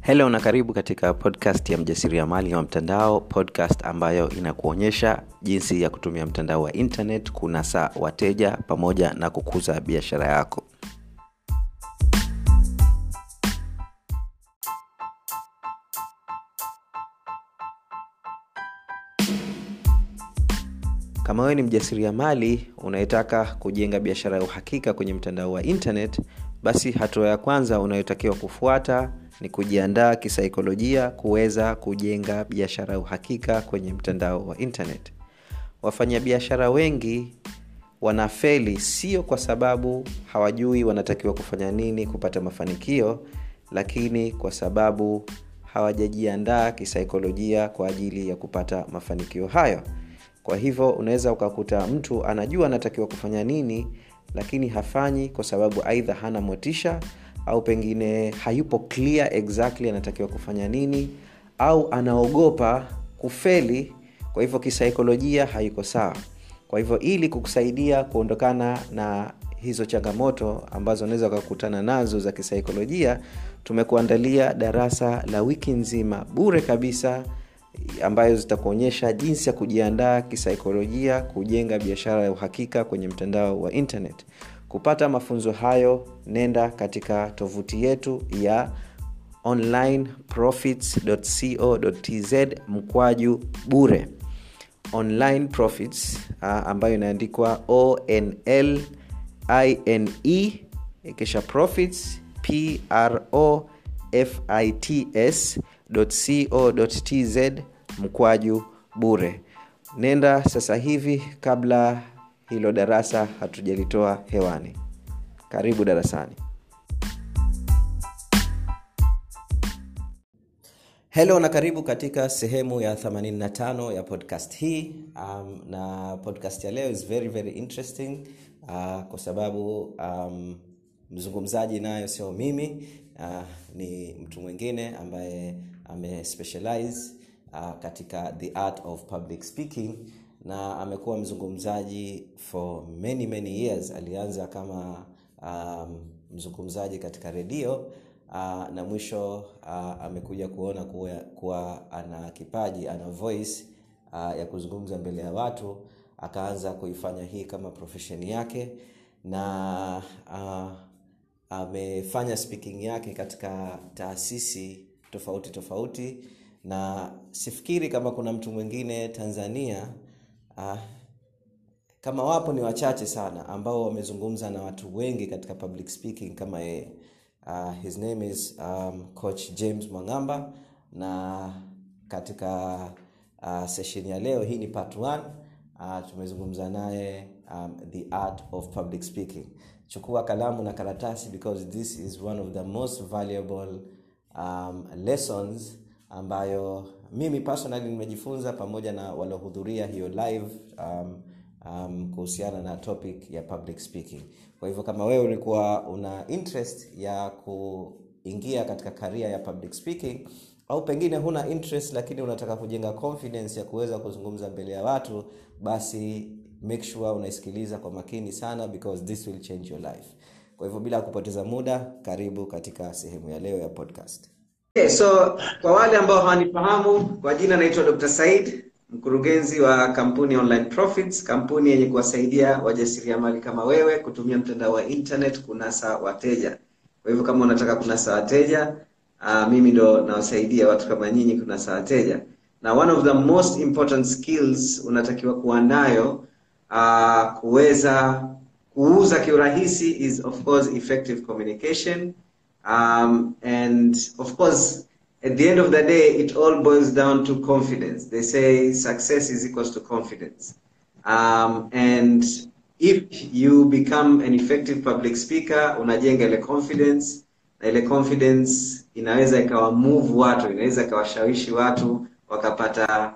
helo na karibu katika podcast ya mjasiriamali wa mtandao podcast ambayo inakuonyesha jinsi ya kutumia mtandao wa internet kunasa wateja pamoja na kukuza biashara yako kama wewe ni mjasiriamali unayetaka kujenga biashara ya uhakika kwenye mtandao wa internet basi hatua ya kwanza unayotakiwa kufuata ni kujiandaa kisaikolojia kuweza kujenga biashara ya uhakika kwenye mtandao wa internet wafanyabiashara wengi wanafeli sio kwa sababu hawajui wanatakiwa kufanya nini kupata mafanikio lakini kwa sababu hawajajiandaa kisaikolojia kwa ajili ya kupata mafanikio hayo kwa hivyo unaweza ukakuta mtu anajua anatakiwa kufanya nini lakini hafanyi kwa sababu aidha hana motisha au pengine hayupo clear exactly anatakiwa kufanya nini au anaogopa kufeli kwa hivyo kisaikolojia haiko sawa kwa hivyo ili kukusaidia kuondokana na hizo changamoto ambazo unaweza ukakutana nazo za kisaikolojia tumekuandalia darasa la wiki nzima bure kabisa ambayo zitakuonyesha jinsi ya kujiandaa kisaikolojia kujenga biashara ya uhakika kwenye mtandao wa internet kupata mafunzo hayo nenda katika tovuti yetu ya onlineprofits.co.tz mkwaju bure online profits uh, ambayo inaandikwa onl ine kisha profits pro fits co.tz mkwaju bure nenda sasa hivi kabla hilo darasa hatujalitoa hewani karibu darasani helo na karibu katika sehemu ya 85 ya podcast hii um, na podcast ya leo is very very interesting uh, kwa sababu um, mzungumzaji nayo sio mimi uh, ni mtu mwingine ambaye amespecialize uh, katika the art of public speaking na amekuwa mzungumzaji for many many years alianza kama um, mzungumzaji katika redio uh, na mwisho uh, amekuja kuona kuwa, kuwa ana kipaji ana voice uh, ya kuzungumza mbele ya watu akaanza kuifanya hii kama profesheni yake na uh, amefanya speaking yake katika taasisi tofauti tofauti na sifikiri kama kuna mtu mwingine tanzania uh, kama wapo ni wachache sana ambao wamezungumza na watu wengi katika public speaking kama yeye uh, his name is um, coach james mwangamba na katika uh, session ya leo hii ni part 1 uh, tumezungumza naye um, the art of public speaking chukua kalamu na karatasi because this is one of the most valuable um, lessons ambayo mimi personally nimejifunza pamoja na waliohudhuria hiyo live um, um, kuhusiana na topic ya public speaking kwa hivyo kama wewe ulikuwa una interest ya kuingia katika karia ya public speaking au pengine huna interest lakini unataka kujenga confidence ya kuweza kuzungumza mbele ya watu basi make sure unaisikiliza kwa makini sana because this will change your life kwa hivyo bila kupoteza muda karibu katika sehemu ya leo ya podcast Okay, so kwa wale ambao hawanifahamu kwa jina naitwa Dr. Said, mkurugenzi wa kampuni Online Profits, kampuni yenye kuwasaidia wajasiriamali kama wewe kutumia mtandao wa internet kunasa wateja. Kwa hivyo kama unataka kunasa wateja, uh, mimi ndo nawasaidia watu kama nyinyi kunasa wateja. Na one of the most important skills unatakiwa kuwa nayo uh, kuweza kuuza kiurahisi is of course effective communication um, and of course at the end of the day it all boils down to confidence they say success is equals to confidence um, and if you become an effective public speaker unajenga ile confidence na ile confidence inaweza ikawa move watu inaweza ikawashawishi watu wakapata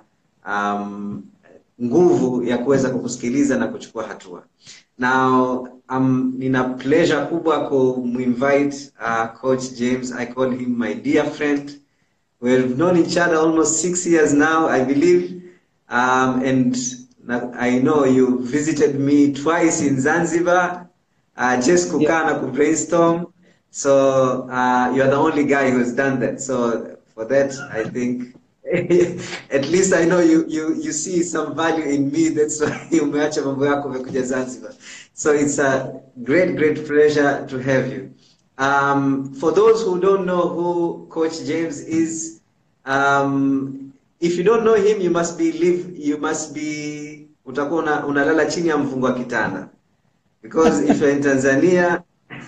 um, nguvu ya kuweza kukusikiliza na kuchukua hatua now um, nina pleasure kubwa kuminvite uh, coach james i call him my dear friend we've known each other almost six years now i believe um, and i know you visited me twice in zanzibar uh, just kukaa na kubrainstorm So uh, you are the only guy who has done that. So for that, I think at least I know you you you see some value in me. That's why umeacha mambo yako umekuja Zanzibar. So it's a great great pleasure to have you. Um, for those who don't know who Coach James is, um, if you don't know him, you must be live, you must be utakuwa una, unalala chini ya mfungo wa kitanda because if you're in Tanzania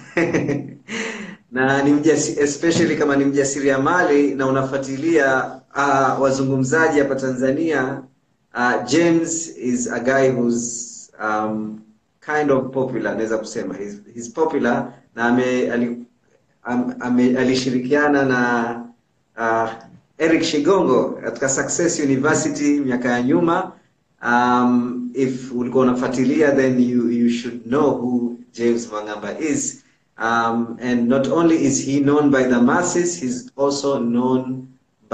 na ni mjasi, especially kama ni mjasiriamali na unafuatilia uh, wazungumzaji hapa Tanzania uh, James is a guy who's um, kind of popular naweza kusema he's, he's popular na ame, ali, am, ame, alishirikiana na uh, Eric Shigongo katika Success University miaka ya nyuma um, if ulikuwa unafuatilia then you, you should know who James Mwang'amba is um, and not only is he known by the masses he's also known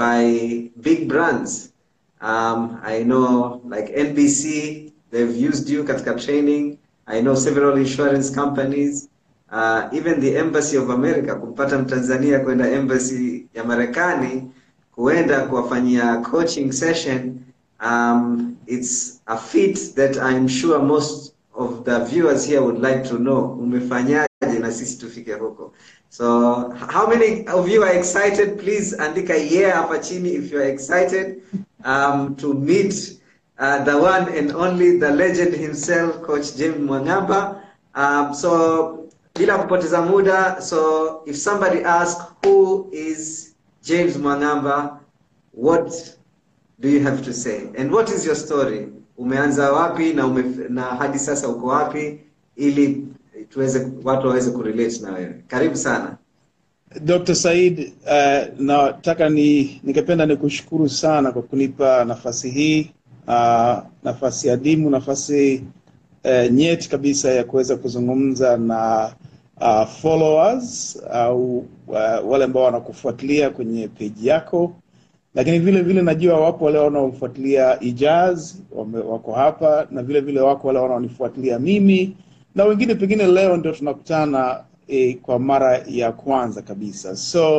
by big brands um, I know like NBC they've used you katika training I know several insurance companies uh, even the embassy of America kumpata mtanzania kwenda embassy ya Marekani kuenda kuwafanyia coaching session um, it's a feat that I'm sure most of the viewers here would like to know umefanyaje na sisi tufike huko so how many of you are excited please andika yeah hapa chini if you are excited um, to meet uh, the one and only the legend himself coach James Mwang'amba um, so bila kupoteza muda so if somebody asks who is James Mwang'amba what do you have to say and what is your story umeanza wapi na ume, na hadi sasa uko wapi ili tuweze watu waweze kurelate na wewe karibu sana Dr. Said, uh, nataka ni ningependa nikushukuru sana kwa kunipa nafasi hii uh, nafasi adimu, nafasi uh, nyeti kabisa ya kuweza kuzungumza na uh, followers au uh, wale ambao wanakufuatilia kwenye peji yako, lakini vile vile najua wapo wale wanaofuatilia Ijaz wame, wako hapa na vile vile wako wale wanaonifuatilia mimi na wengine pengine leo ndio tunakutana e, kwa mara ya kwanza kabisa so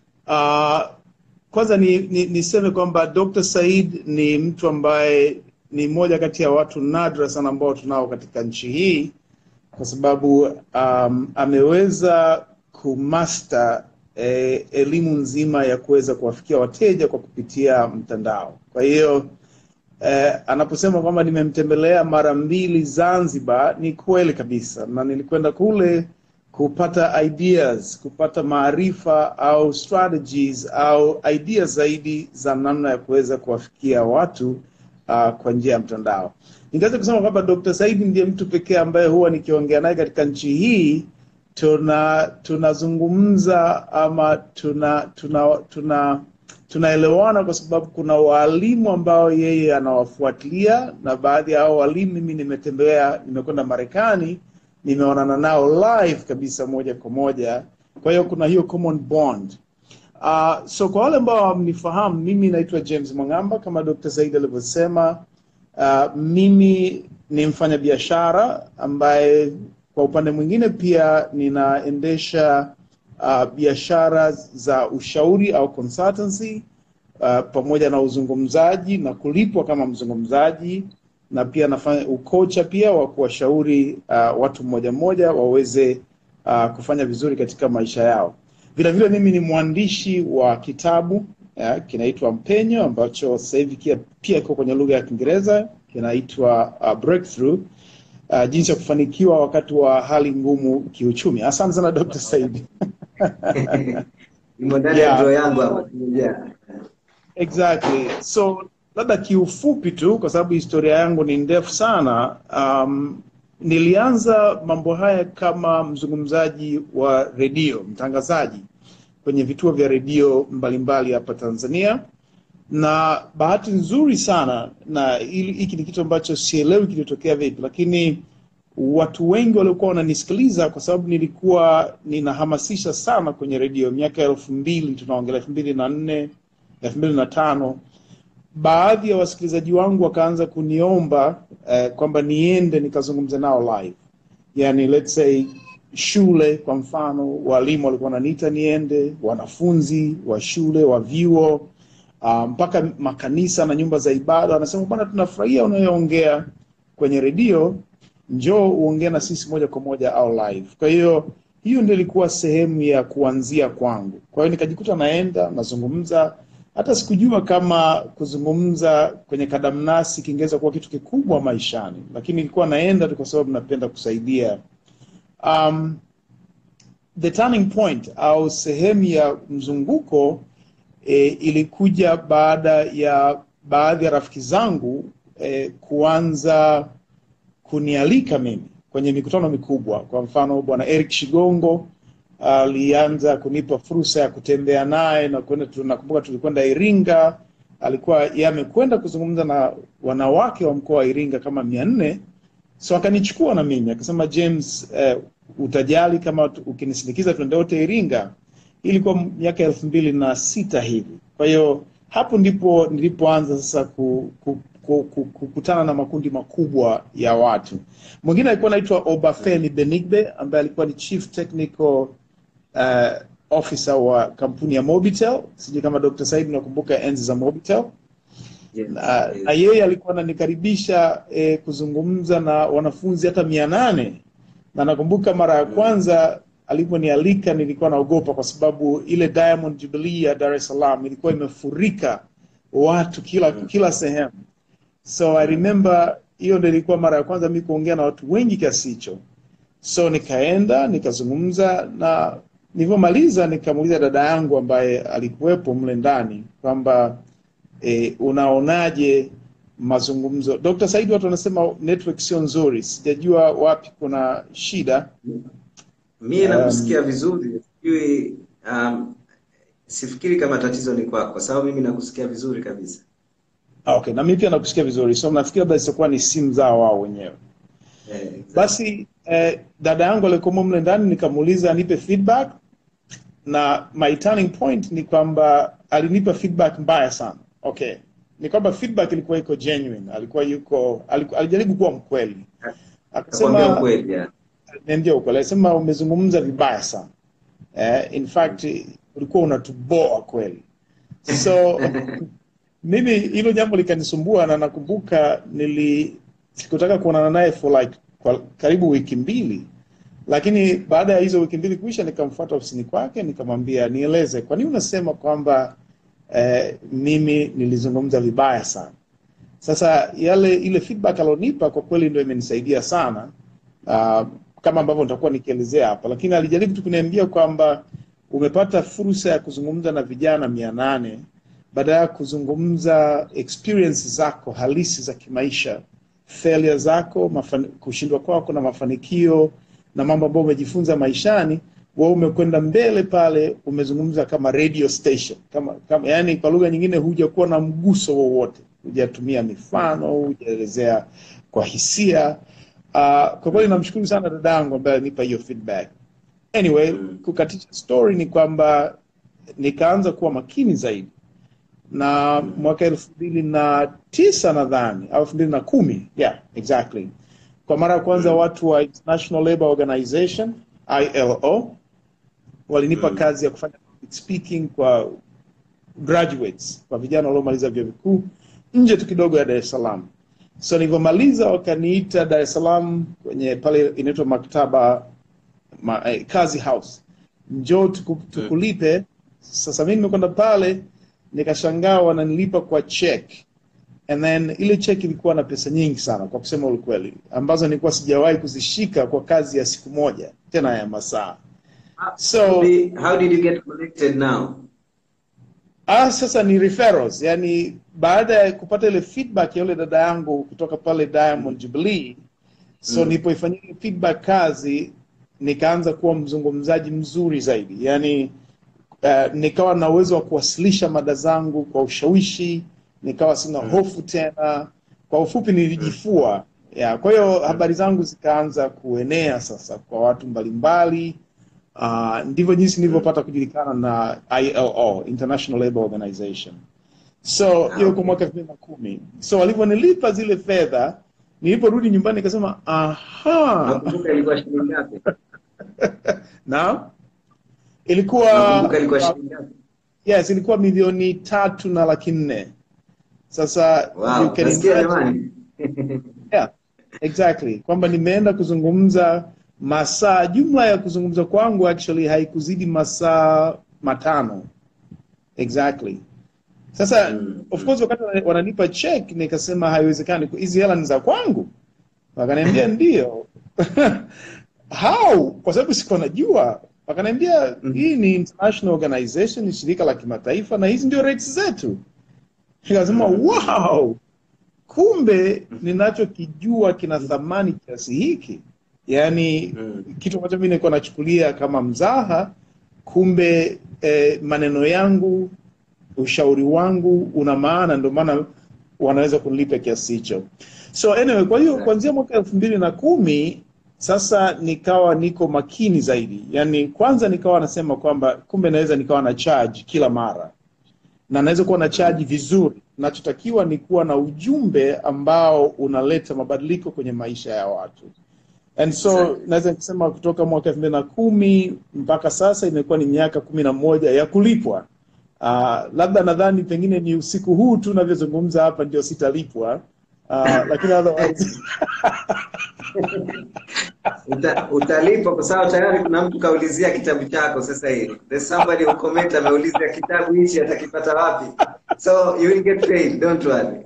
uh, kwanza ni, ni, niseme kwamba Dr. Said ni mtu ambaye ni mmoja kati ya watu nadra sana ambao tunao katika nchi hii kwa sababu um, ameweza kumaster eh, elimu nzima ya kuweza kuwafikia wateja kwa kupitia mtandao. Kwa hiyo eh, anaposema kwamba nimemtembelea mara mbili Zanzibar, ni kweli kabisa, na nilikwenda kule kupata ideas, kupata maarifa au strategies au ideas zaidi za namna ya kuweza kuwafikia watu uh, kwa njia ya mtandao. Ningeweza kusema kwamba Dr. Said ndiye mtu pekee ambaye huwa nikiongea naye katika nchi hii tuna tunazungumza ama tuna tuna tuna tunaelewana kwa sababu kuna waalimu ambao yeye anawafuatilia na baadhi ya hao walimu mimi nimetembea nimekwenda Marekani nimeonana nao live kabisa moja kwa moja kwa hiyo kuna hiyo common bond uh, so kwa wale ambao hamnifahamu mimi naitwa James Mwang'amba kama Dr. Said alivyosema uh, mimi ni mfanyabiashara ambaye kwa upande mwingine pia ninaendesha uh, biashara za ushauri au consultancy uh, pamoja na uzungumzaji na kulipwa kama mzungumzaji na pia nafanya ukocha pia wa kuwashauri uh, watu mmoja mmoja waweze uh, kufanya vizuri katika maisha yao. Vile vile mimi ni mwandishi wa kitabu uh, kinaitwa Mpenyo ambacho sasa hivi pia kiko kwenye lugha ya Kiingereza kinaitwa uh, Breakthrough uh, jinsi ya kufanikiwa wakati wa hali ngumu kiuchumi. Asante sana Dr. Said. Imo ndani ya draw yangu hapa. Yeah. Exactly. So labda kiufupi tu, kwa sababu historia yangu ni ndefu sana. Um, nilianza mambo haya kama mzungumzaji wa redio, mtangazaji kwenye vituo vya redio mbalimbali hapa Tanzania, na bahati nzuri sana, na hili- hiki ni kitu ambacho sielewi kilitokea vipi, lakini watu wengi waliokuwa wananisikiliza kwa sababu nilikuwa ninahamasisha sana kwenye redio miaka elfu mbili tunaongelea elfu mbili na nne elfu mbili na tano baadhi ya wasikilizaji wangu wakaanza kuniomba eh, kwamba niende nikazungumze nao live yani let's say shule kwa mfano, walimu walikuwa wananiita niende, wanafunzi wa shule wa vyuo uh, mpaka makanisa na nyumba za ibada wanasema, bwana, tunafurahia unayoongea kwenye redio, njoo uongee na sisi moja kwa moja au live. Kwa hiyo hiyo ndio ilikuwa sehemu ya kuanzia kwangu. Kwa hiyo nikajikuta naenda nazungumza, hata sikujua kama kuzungumza kwenye kadamnasi kingeweza kuwa kitu kikubwa maishani, lakini nilikuwa naenda tu kwa sababu napenda kusaidia. Um, the turning point au sehemu ya mzunguko e, ilikuja baada ya baadhi ya rafiki zangu e, kuanza kunialika mimi kwenye mikutano mikubwa. Kwa mfano, bwana Eric Shigongo alianza kunipa fursa ya kutembea naye na kwenda. Tunakumbuka tulikwenda Iringa, alikuwa yeye amekwenda kuzungumza na wanawake wa mkoa wa Iringa kama mia nne so akanichukua na mimi akasema, James, eh, utajali kama tu- ukinisindikiza tuende wote Iringa. Ilikuwa miaka elfu mbili na sita hivi. Kwa hiyo hapo ndipo nilipoanza sasa ku, ku, ku, ku, kukutana na makundi makubwa ya watu. Mwingine alikuwa anaitwa Obafemi Benigbe ambaye alikuwa ni chief technical uh, officer wa kampuni ya Mobitel. Sijui kama Dr. Said unakumbuka enzi za Mobitel Yes, na, yes. na yeye alikuwa ananikaribisha eh, kuzungumza na wanafunzi hata mia nane na nakumbuka mara ya kwanza aliponialika nilikuwa naogopa kwa sababu ile Diamond Jubilee ya Dar es Salaam ilikuwa imefurika watu kila kila sehemu so I remember hiyo ndio ilikuwa mara ya kwanza mi kuongea na watu wengi kiasi hicho so nikaenda nikazungumza na nilivyomaliza nikamuuliza dada yangu ambaye alikuwepo mle ndani kwamba e, unaonaje mazungumzo Dr. Said watu wanasema network sio nzuri sijajua wapi kuna shida Mie nakusikia vizuri, sijui um, sifikiri kama tatizo ni kwako, kwa sababu mimi nakusikia vizuri kabisa. Ah, okay na mimi pia nakusikia vizuri so nafikiri labda zitakuwa ni simu zao wao wenyewe Eh, exactly. basi eh, dada yangu alikuwa mle ndani nikamuuliza anipe feedback na my turning point ni kwamba alinipa feedback mbaya sana okay ni kwamba feedback ilikuwa iko genuine alikuwa yuko aliku, alijaribu kuwa mkweli Nakwambia akasema ukweli ya. niambia ukweli alisema umezungumza vibaya sana eh, in fact ulikuwa unatuboa kweli so mimi hilo jambo likanisumbua na nakumbuka nili sikutaka kuonana naye for like kwa karibu wiki mbili lakini baada ya hizo wiki mbili kuisha nikamfuata ofisini kwake nikamwambia nieleze kwa nini unasema kwamba eh, mimi nilizungumza vibaya sana sasa yale ile feedback alionipa kwa kweli ndio imenisaidia sana uh, kama ambavyo nitakuwa nikielezea hapa lakini alijaribu tu kuniambia kwamba umepata fursa ya kuzungumza na vijana mia nane baada ya kuzungumza experience zako halisi za kimaisha failure zako mafani, kushindwa kwako na mafanikio na mambo ambayo umejifunza maishani wewe umekwenda mbele pale umezungumza kama radio station kama, kama yani kwa lugha nyingine hujakuwa na mguso wowote hujatumia mifano hujaelezea kwa hisia uh, kwa kweli namshukuru sana dada yangu ambaye alinipa hiyo feedback anyway kukatisha story ni kwamba nikaanza kuwa makini zaidi na mwaka elfu mbili na tisa nadhani au elfu mbili na kumi yeah exactly kwa mara ya kwanza watu wa international labour organization ilo walinipa kazi ya kufanya public speaking kwa graduates kwa vijana waliomaliza vyuo vikuu nje tu kidogo ya dar es salaam so nilivyomaliza wakaniita dar es salaam kwenye pale inaitwa maktaba ma, eh, kazi house njoo tuku, tukulipe sasa mi nimekwenda pale nikashangaa wananilipa kwa check and then ile check ilikuwa na pesa nyingi sana kwa kusema ukweli ambazo nilikuwa sijawahi kuzishika kwa kazi ya siku moja tena ya masaa so How did you get connected now? Ah, sasa ni referrals, yani baada ya kupata ile feedback ya yule dada yangu kutoka pale Diamond Jubilee, so Mm. nilipoifanyia ile feedback kazi, nikaanza kuwa mzungumzaji mzuri zaidi, yani uh, nikawa na uwezo wa kuwasilisha mada zangu kwa ushawishi, nikawa sina hofu tena. Kwa ufupi, nilijifua ya, kwa hiyo habari zangu zikaanza kuenea sasa kwa watu mbalimbali. Uh, ndivyo jinsi nilivyopata kujulikana na ILO, International Labour Organization. So hiyo kwa mwaka elfu mbili na kumi. So walivyonilipa zile fedha, niliporudi nyumbani nikasema aha, Nakumbuka ilikuwa shilingi ngapi? na ilikuwa Nakumbuka ilikuwa shilingi ngapi? yes ilikuwa milioni tatu na laki nne sasa Wow, you can nasikia imagine- jamani. yeah, exactly kwamba nimeenda kuzungumza masaa jumla ya kuzungumza kwangu actually haikuzidi masaa matano exactly sasa Mm, of course wakati wana- wananipa check nikasema haiwezekani hizi hela ni za kwangu wakaniambia ndio how kwa sababu sikuwa najua wakaniambia hii ni international organization ni shirika la kimataifa na hizi ndio rates zetu nikasema wow kumbe ninachokijua kina thamani kiasi hiki yaani Mm. kitu ambacho mi nilikuwa nachukulia kama mzaha kumbe eh, maneno yangu ushauri wangu una maana ndio maana wanaweza kunilipa kiasi hicho so anyway kwa hiyo kuanzia mwaka elfu mbili na kumi sasa nikawa niko makini zaidi yaani kwanza nikawa nasema kwamba kumbe naweza nikawa na charge kila mara na naweza kuwa na chaji vizuri nachotakiwa ni kuwa na ujumbe ambao unaleta mabadiliko kwenye maisha ya watu and so Exactly. naweza kusema kutoka mwaka elfu mbili na kumi mpaka sasa imekuwa ni miaka kumi na moja ya kulipwa uh, labda nadhani pengine ni usiku huu tu navyozungumza hapa ndio sitalipwa uh, lakini otherwise Uta, utalipa kwa sababu tayari kuna mtu kaulizia kitabu chako sasa hivi. There's somebody who comment ameuliza kitabu hichi atakipata wapi. So you will get paid, don't worry.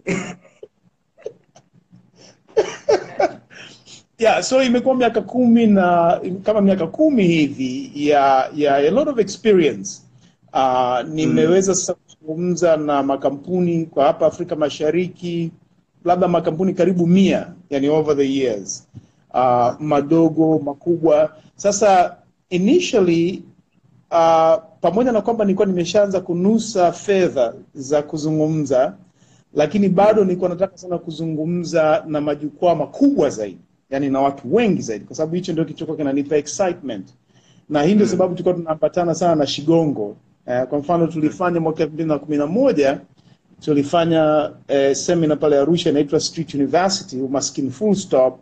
yeah so imekuwa miaka kumi na kama miaka kumi hivi ya ya a lot of experience uh, nimeweza sasa kuzungumza na makampuni kwa hapa afrika mashariki labda makampuni karibu mia yani over the years uh, madogo makubwa sasa initially uh, pamoja na kwamba nilikuwa nimeshaanza kunusa fedha za kuzungumza lakini bado nilikuwa nataka sana kuzungumza na majukwaa makubwa zaidi yani na watu wengi zaidi kwa sababu hicho ndio kichokuwa kinanipa excitement na hii ndio sababu tulikuwa tunaambatana sana na shigongo eh, kwa mfano tulifanya mwaka elfu mbili na kumi na moja tulifanya eh, semina pale arusha inaitwa street university umaskini full stop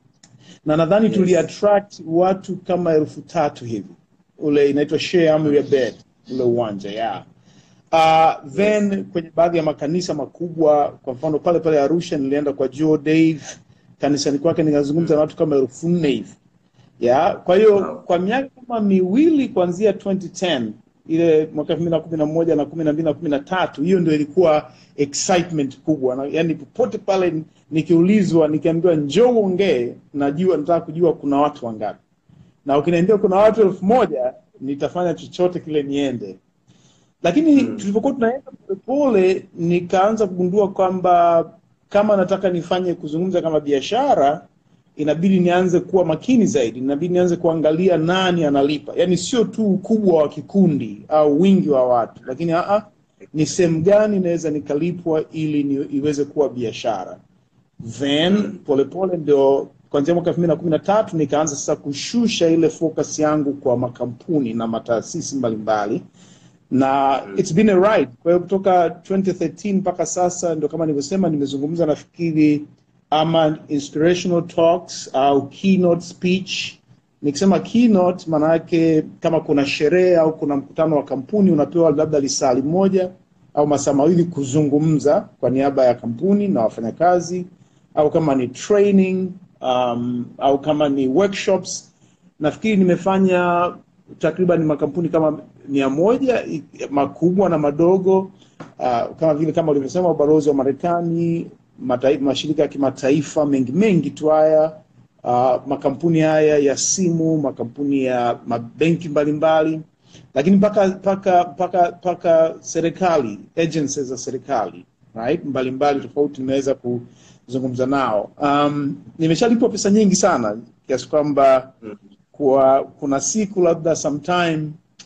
na nadhani Yes. tuli attract watu kama elfu tatu hivi ule inaitwa share amri ya bed ule uwanja yeah. Uh, then kwenye baadhi ya makanisa makubwa kwa mfano pale pale arusha nilienda kwa joe dave kanisani kwake nikazungumza na watu kama elfu nne hivi ya kwa hiyo Wow. kwa miaka kama miwili kuanzia 2010 ile mwaka elfu mbili na kumi na moja na kumi na mbili na kumi na tatu hiyo ndio ilikuwa excitement kubwa na, yani popote pale nikiulizwa nikiambiwa njoo uongee najua nataka kujua kuna watu wangapi na ukiniambia kuna watu elfu moja nitafanya chochote kile niende lakini Mm. tulivyokuwa tunaenda polepole nikaanza kugundua kwamba kama nataka nifanye kuzungumza kama biashara inabidi nianze kuwa makini zaidi inabidi nianze kuangalia nani analipa yaani sio tu ukubwa wa kikundi au wingi wa watu lakini aa, ni sehemu gani naweza nikalipwa ili ni, iweze kuwa biashara then polepole ndio kuanzia mwaka elfu mbili na kumi na tatu nikaanza sasa kushusha ile focus yangu kwa makampuni na mataasisi mbalimbali na it's been a ride kwa hiyo kutoka 2013 mpaka sasa ndio kama nilivyosema nimezungumza nafikiri ama inspirational talks au keynote speech nikisema keynote maana yake kama kuna sherehe au kuna mkutano wa kampuni unapewa labda lisali moja au masaa mawili kuzungumza kwa niaba ya kampuni na wafanyakazi au kama ni training um, au kama ni workshops nafikiri nimefanya takriban makampuni kama mia moja i- makubwa na madogo uh, kama vile kama ulivyosema ubalozi wa marekani matai- mashirika ya kimataifa mengi mengi tu haya uh, makampuni haya ya simu makampuni ya mabenki mbalimbali lakini mpaka mpaka mpaka mpaka serikali agencies za serikali right mbalimbali tofauti nimeweza kuzungumza nao um, nimeshalipwa pesa nyingi sana kiasi kwamba kwa kuna siku labda sometime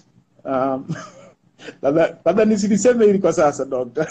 um, labda labda nisiliseme hili kwa sasa dokta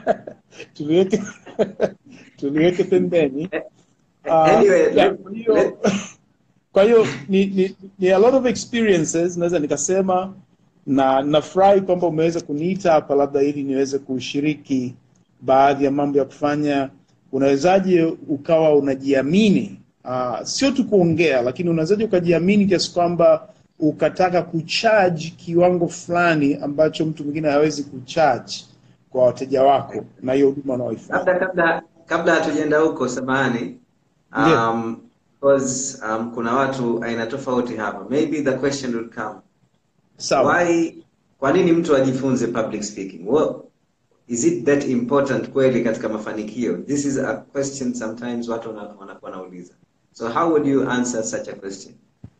tuliweke tuliweke pembeni Uh, Anyway, yeah, let- kwa hiyo- let- kwa hiyo ni, ni, ni a lot of experiences naweza nikasema na nafurahi kwamba umeweza kuniita hapa labda ili niweze kushiriki baadhi ya mambo ya kufanya unawezaje ukawa unajiamini uh, sio tu kuongea, lakini unawezaje ukajiamini kiasi kwamba ukataka kucharge kiwango fulani ambacho mtu mwingine hawezi kucharge kwa wateja wako na hiyo huduma unaoifanya. labda kabla kabla hatujaenda huko samahani Ndiyo. um, because um, kuna watu aina tofauti hapa maybe the question will come Sawa. why kwa nini mtu ajifunze public speaking well, is it that important kweli katika mafanikio this is a question sometimes watu wana- wanakuwa wanauliza so how would you answer such a question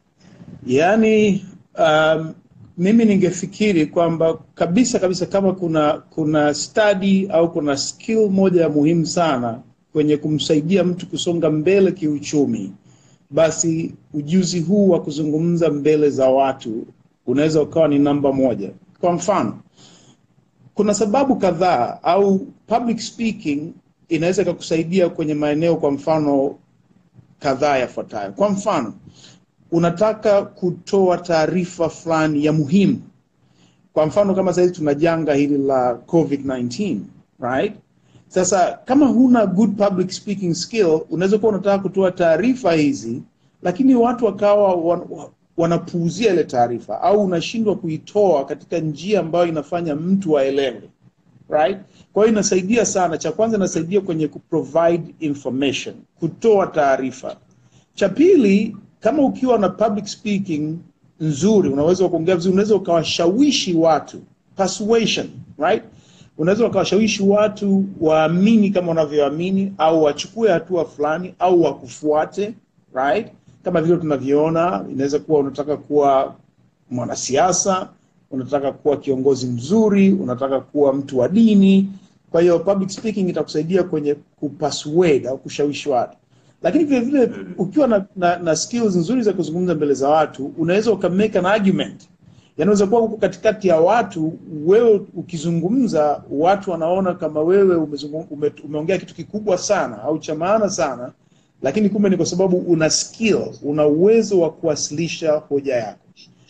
Yaani um, mimi ningefikiri kwamba kabisa kabisa kama kuna kuna study au kuna skill moja ya muhimu sana kwenye kumsaidia mtu kusonga mbele kiuchumi, basi ujuzi huu wa kuzungumza mbele za watu unaweza ukawa ni namba moja. Kwa mfano, kuna sababu kadhaa au public speaking inaweza ikakusaidia kwenye maeneo, kwa mfano kadhaa yafuatayo. Kwa mfano, unataka kutoa taarifa fulani ya muhimu. Kwa mfano kama sasa hivi tuna janga hili la COVID-19, right? Sasa kama huna good public speaking skill, unaweza kuwa unataka kutoa taarifa hizi, lakini watu wakawa wan, wa- wanapuuzia ile taarifa au unashindwa kuitoa katika njia ambayo inafanya mtu aelewe right? Kwa hiyo inasaidia sana. Cha kwanza inasaidia kwenye kuprovide information, kutoa taarifa. Cha pili, kama ukiwa na public speaking nzuri, unaweza kuongea vizuri, unaweza ukawashawishi watu, persuasion, right? Unaweza ukawashawishi watu waamini kama unavyoamini au wachukue hatua fulani au wakufuate, right? Kama vile tunavyoona, inaweza kuwa unataka kuwa mwanasiasa, unataka kuwa kiongozi mzuri, unataka kuwa mtu wa dini. Kwa hiyo public speaking itakusaidia kwenye kupersuade au kushawishi watu, lakini vile vile ukiwa na, na, na skills nzuri za kuzungumza mbele za watu, unaweza uka make an argument. Yanaweza kuwa huko katikati ya watu, wewe ukizungumza, watu wanaona kama wewe umezungum, ume, umeongea kitu kikubwa sana au cha maana sana, lakini kumbe ni kwa sababu una skill, una uwezo wa kuwasilisha hoja yako.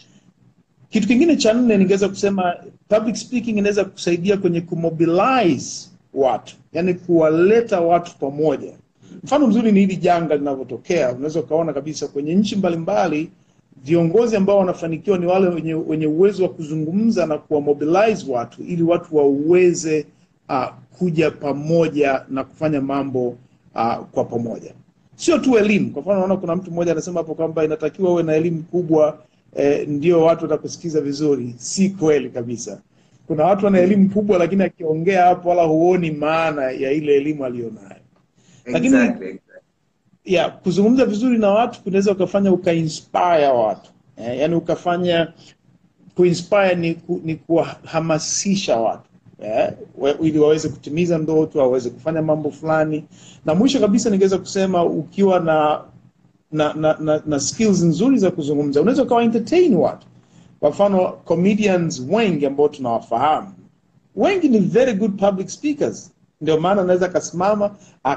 Kitu kingine cha nne ningeweza kusema public speaking inaweza kusaidia kwenye kumobilize watu, yani kuwaleta watu pamoja. Mfano mzuri ni hili janga linavyotokea, unaweza ukaona kabisa kwenye nchi mbalimbali viongozi ambao wanafanikiwa ni wale wenye, wenye uwezo wa kuzungumza na kuwamobilize watu ili watu waweze uh, kuja pamoja na kufanya mambo uh, kwa pamoja, sio tu elimu. Kwa mfano, naona kuna mtu mmoja anasema hapo kwamba inatakiwa uwe na elimu kubwa eh, ndio watu watakusikiza vizuri. Si kweli kabisa. Kuna watu wana elimu kubwa, lakini akiongea hapo wala huoni maana ya ile elimu aliyonayo. Lakini- exactly, exactly. ya kuzungumza vizuri na watu kunaweza ukafanya ukainspire watu eh, yani ukafanya kuinspire ni, ku, ni kuwahamasisha watu eh, we- ili waweze kutimiza ndoto waweze kufanya mambo fulani na mwisho kabisa ningeweza kusema ukiwa na na, na, na, na skills nzuri za kuzungumza unaweza ukawa entertain watu kwa mfano comedians wengi ambao tunawafahamu wengi ni very good public speakers ndio maana anaweza akasimama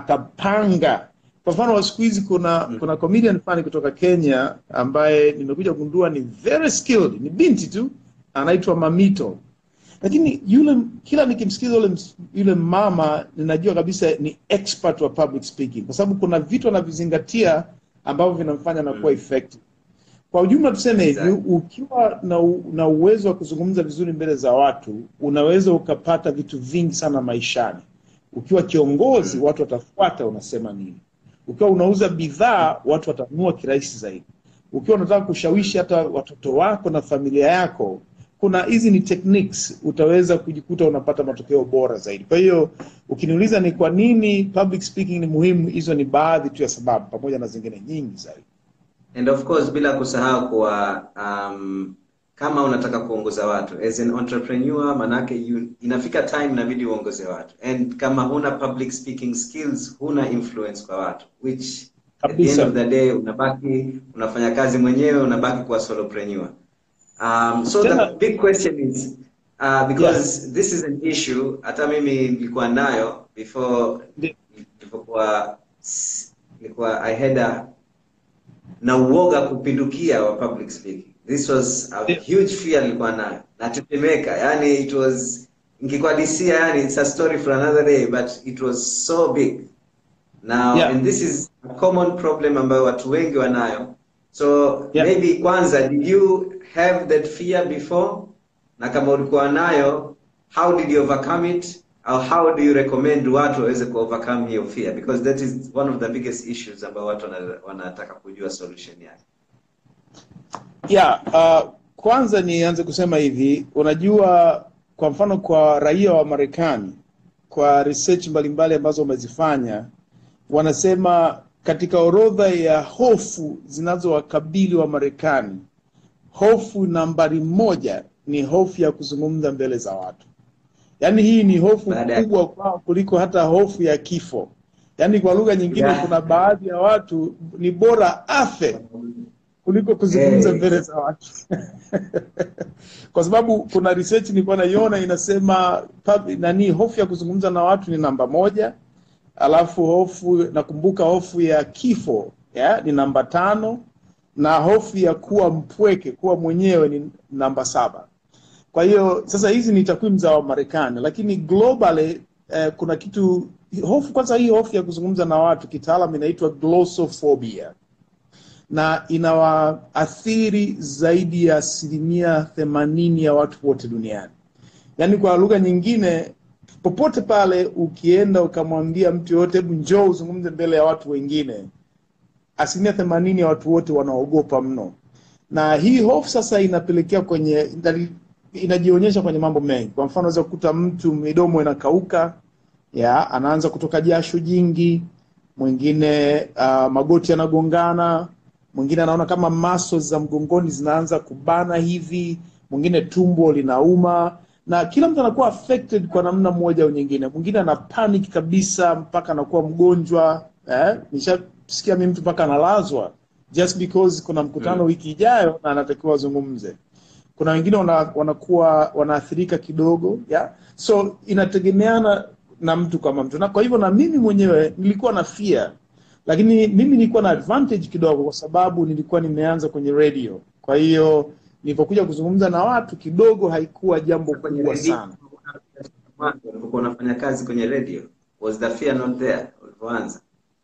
akapanga kwa mfano wa siku hizi kuna kuna comedian fulani kutoka kenya ambaye nimekuja kugundua ni very skilled ni binti tu anaitwa mamito lakini yule kila nikimsikiza yule, ms- yule mama ninajua kabisa ni expert wa public speaking kwa sababu kuna vitu anavizingatia ambavyo vinamfanya anakuwa effective kwa ujumla tuseme hivi Exactly. ukiwa na, u, na uwezo wa kuzungumza vizuri mbele za watu unaweza ukapata vitu vingi sana maishani ukiwa kiongozi watu watafuata unasema nini ukiwa unauza bidhaa watu watanunua kirahisi zaidi ukiwa unataka kushawishi hata watoto wako na familia yako kuna hizi ni techniques utaweza kujikuta unapata matokeo bora zaidi kwa hiyo ukiniuliza ni kwa nini public speaking ni muhimu hizo ni baadhi tu ya sababu pamoja na zingine nyingi zaidi and of course bila kusahau kuwa um, kama unataka kuongoza watu as an entrepreneur manake you, inafika time inabidi uongoze watu and kama huna public speaking skills huna influence kwa watu which at the end Kabisa. of the day unabaki unafanya kazi mwenyewe unabaki kuwa solopreneur um, so Tena- the big question is uh, because this is an issue hata mimi nilikuwa nayo before Ndi- nilipokuwa nilikuwa i had a na uoga kupindukia wa public speaking this was a Yeah. huge fear nilikuwa nayo natetemeka yani it was nikikuadisia yani it's a story for another day but it was so big now Yeah. and this is a common problem ambayo watu wengi wanayo so Yeah. maybe kwanza did you have that fear before na kama ulikuwa nayo how did you overcome it or how do you recommend watu waweze ku overcome hiyo fear because that is one of the biggest issues ambayo watu wana- wanataka kujua solution yake yeah, uh, kwanza nianze kusema hivi unajua kwa mfano kwa raia wa marekani kwa research mbalimbali ambazo wamezifanya wanasema katika orodha ya hofu zinazowakabili wa marekani hofu nambari moja ni hofu ya kuzungumza mbele za watu yaani hii ni hofu Baada ya- kubwa kwao kuliko hata hofu ya kifo yaani kwa lugha nyingine Yeah. kuna baadhi ya watu ni bora afe kuliko kuzungumza Eh. mbele za watu kwa sababu kuna research nilikuwa naiona inasema pub, nani hofu ya kuzungumza na watu ni namba moja alafu hofu nakumbuka hofu ya kifo ya, ni namba tano na hofu ya kuwa mpweke kuwa mwenyewe ni namba saba kwa hiyo sasa hizi ni takwimu za wamarekani lakini globally eh, kuna kitu hofu kwanza hii hofu ya kuzungumza na watu kitaalam inaitwa glossophobia na inawaathiri zaidi ya asilimia themanini ya watu wote duniani yaani kwa lugha nyingine popote pale ukienda ukamwambia mtu yoyote hebu njoo uzungumze mbele ya watu wengine asilimia themanini ya watu wote wanaogopa mno na hii hofu sasa inapelekea kwenye inajionyesha kwenye mambo mengi kwa mfano unaweza kukuta mtu midomo inakauka ya anaanza kutoka jasho jingi mwingine uh, magoti yanagongana mwingine anaona kama muscles za mgongoni zinaanza kubana hivi mwingine tumbo linauma na kila mtu anakuwa affected kwa namna moja au nyingine mwingine ana panic kabisa mpaka anakuwa mgonjwa eh? nishasikia mi mtu mpaka analazwa just because kuna mkutano Mm. wiki ijayo na anatakiwa azungumze kuna wengine wana, wanakuwa wanaathirika kidogo yeah? so inategemeana na mtu kama mtu na kwa hivyo na mimi mwenyewe nilikuwa na fear lakini mimi nilikuwa na advantage kidogo kwa sababu nilikuwa nimeanza kwenye radio kwa hiyo nilipokuja kuzungumza na watu kidogo haikuwa jambo kwenye kubwa radio sana mwanzo ulipokuwa unafanya kazi kwenye radio was the fear not there ulipoanza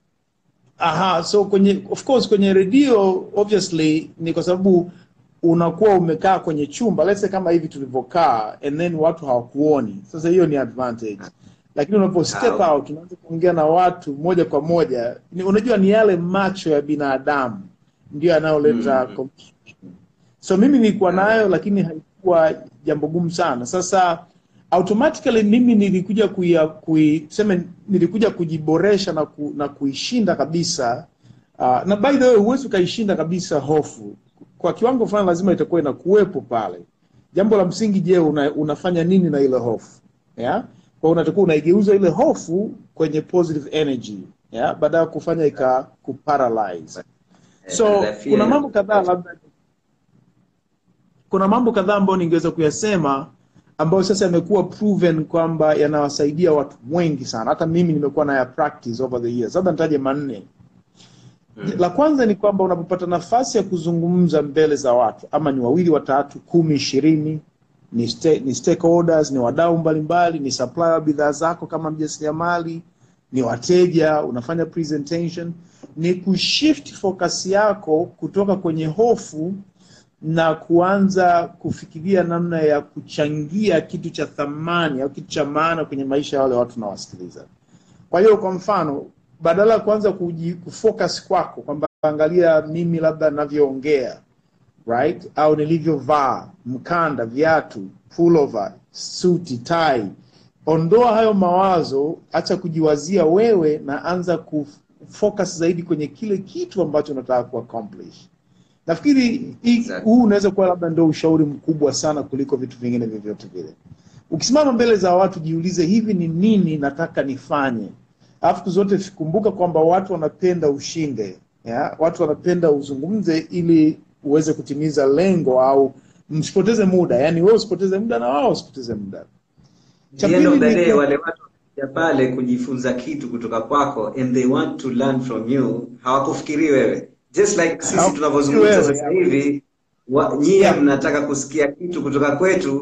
aha so kwenye of course kwenye redio obviously ni kwa sababu unakuwa umekaa kwenye chumba let's say kama hivi tulivyokaa and then watu hawakuoni sasa hiyo ni advantage lakini unapo step Ah, out unaanza kuongea na watu moja kwa moja ni, unajua ni yale macho ya binadamu ndio yanayoleta Mm. confusion. so mimi nilikuwa nayo lakini haikuwa jambo gumu sana sasa automatically mimi nilikuja kuia, kui, tuseme nilikuja kujiboresha na, ku, na kuishinda kabisa uh, na by the way huwezi ukaishinda kabisa hofu kwa kiwango fulani lazima itakuwa inakuwepo pale jambo la msingi je una, unafanya nini na ile hofu yeah? kwa unatakiwa unaigeuza ile hofu kwenye positive energy yeah? baada ya kufanya ika kuparalyze so Eh, the fear kuna is- mambo kadhaa labda kuna mambo kadhaa ambayo ningeweza kuyasema ambayo sasa yamekuwa proven kwamba yanawasaidia watu wengi sana hata mimi nimekuwa na ya practice over the years labda nitaje manne Mm. la kwanza ni kwamba unapopata nafasi ya kuzungumza mbele za watu ama ni wawili watatu kumi ishirini ni, sta- ni stakeholders ni wadau mbalimbali ni supplier wa bidhaa zako kama mjasiriamali ni wateja unafanya presentation ni kushift focus yako kutoka kwenye hofu na kuanza kufikiria namna ya kuchangia kitu cha thamani au kitu cha maana kwenye maisha ya wale watu unawasikiliza kwa hiyo kwa mfano badala ya kuanza kuji- kufocus kwako kwamba angalia mimi labda navyoongea right au nilivyovaa mkanda viatu pullover suti tai ondoa hayo mawazo acha kujiwazia wewe na anza kufocus zaidi kwenye kile kitu ambacho unataka kuaccomplish nafikiri hii- Exactly. huu unaweza kuwa labda ndio ushauri mkubwa sana kuliko vitu vingine vyovyote vile ukisimama mbele za watu jiulize hivi ni nini nataka nifanye alafu siku zote kumbuka kwamba watu wanapenda ushinde ya? watu wanapenda uzungumze ili uweze kutimiza lengo au msipoteze muda yaani wewe usipoteze muda na wao usipoteze muda Cha the end of pili the ni day ku- wale watu wanakuja pale kujifunza kitu kutoka kwako and they want to learn from you hawakufikiri wewe just like sisi Hawakufikiri tunavyozungumza wewe, sasa yeah. hivi wa- nyie Yeah. mnataka kusikia kitu kutoka kwetu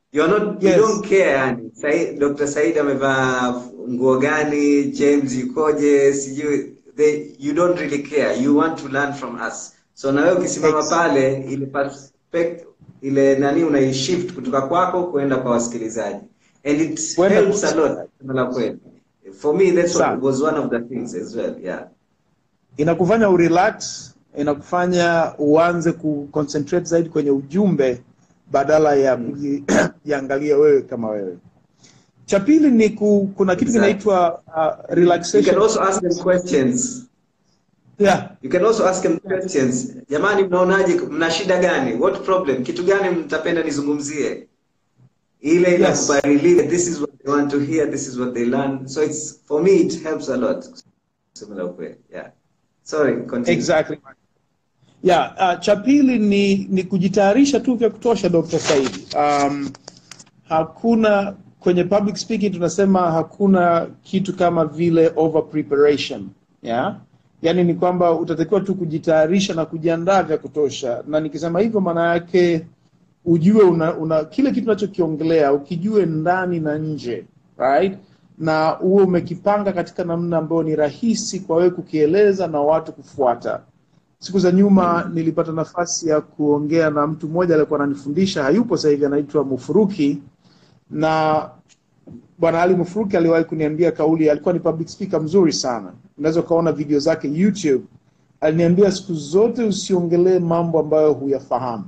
You're not, Yes. you don't care yani. Said, Dr. Said amevaa nguo gani, James yukoje, sijui they you don't really care. You want to learn from us. So na wewe ukisimama Ex- pale ile perspective ile nani unaishift kutoka kwako kwenda kwa wasikilizaji. And it Kwenda helps a kwa- lot. kusema la kweli. For me that's what Sana. was one of the things as well. Yeah. inakufanya urelax inakufanya uanze kuconcentrate zaidi kwenye ujumbe badala ya kujiangalia wewe kama wewe cha pili ni ku, kuna kitu Exactly. kinaitwa uh, You can relaxation also ask them questions. yeah. You can also ask them questions. Jamani, mnaonaje? Mna shida gani? What problem? Kitu gani mtapenda nizungumzie? Ile Yes. inakupa relief. This is what they want to hear. This is what they learn. So it's for me it helps a lot. Similar way. Yeah. Sorry, continue. Exactly. Yeah, uh, cha pili ni, ni kujitayarisha tu vya kutosha Dr. Saidi. Um, hakuna kwenye public speaking tunasema hakuna kitu kama vile over preparation. Yeah? Yaani ni kwamba utatakiwa tu kujitayarisha na kujiandaa vya kutosha. Na nikisema hivyo maana yake ujue una, una kile kitu unachokiongelea ukijue ndani na nje right na uwe umekipanga katika namna ambayo ni rahisi kwa wewe kukieleza na watu kufuata siku za nyuma nilipata nafasi ya kuongea na mtu mmoja aliyekuwa ananifundisha hayupo sasa hivi anaitwa mufuruki na bwana ali mufuruki aliwahi kuniambia kauli alikuwa ni public speaker mzuri sana unaweza ukaona video zake youtube aliniambia siku zote usiongelee mambo ambayo huyafahamu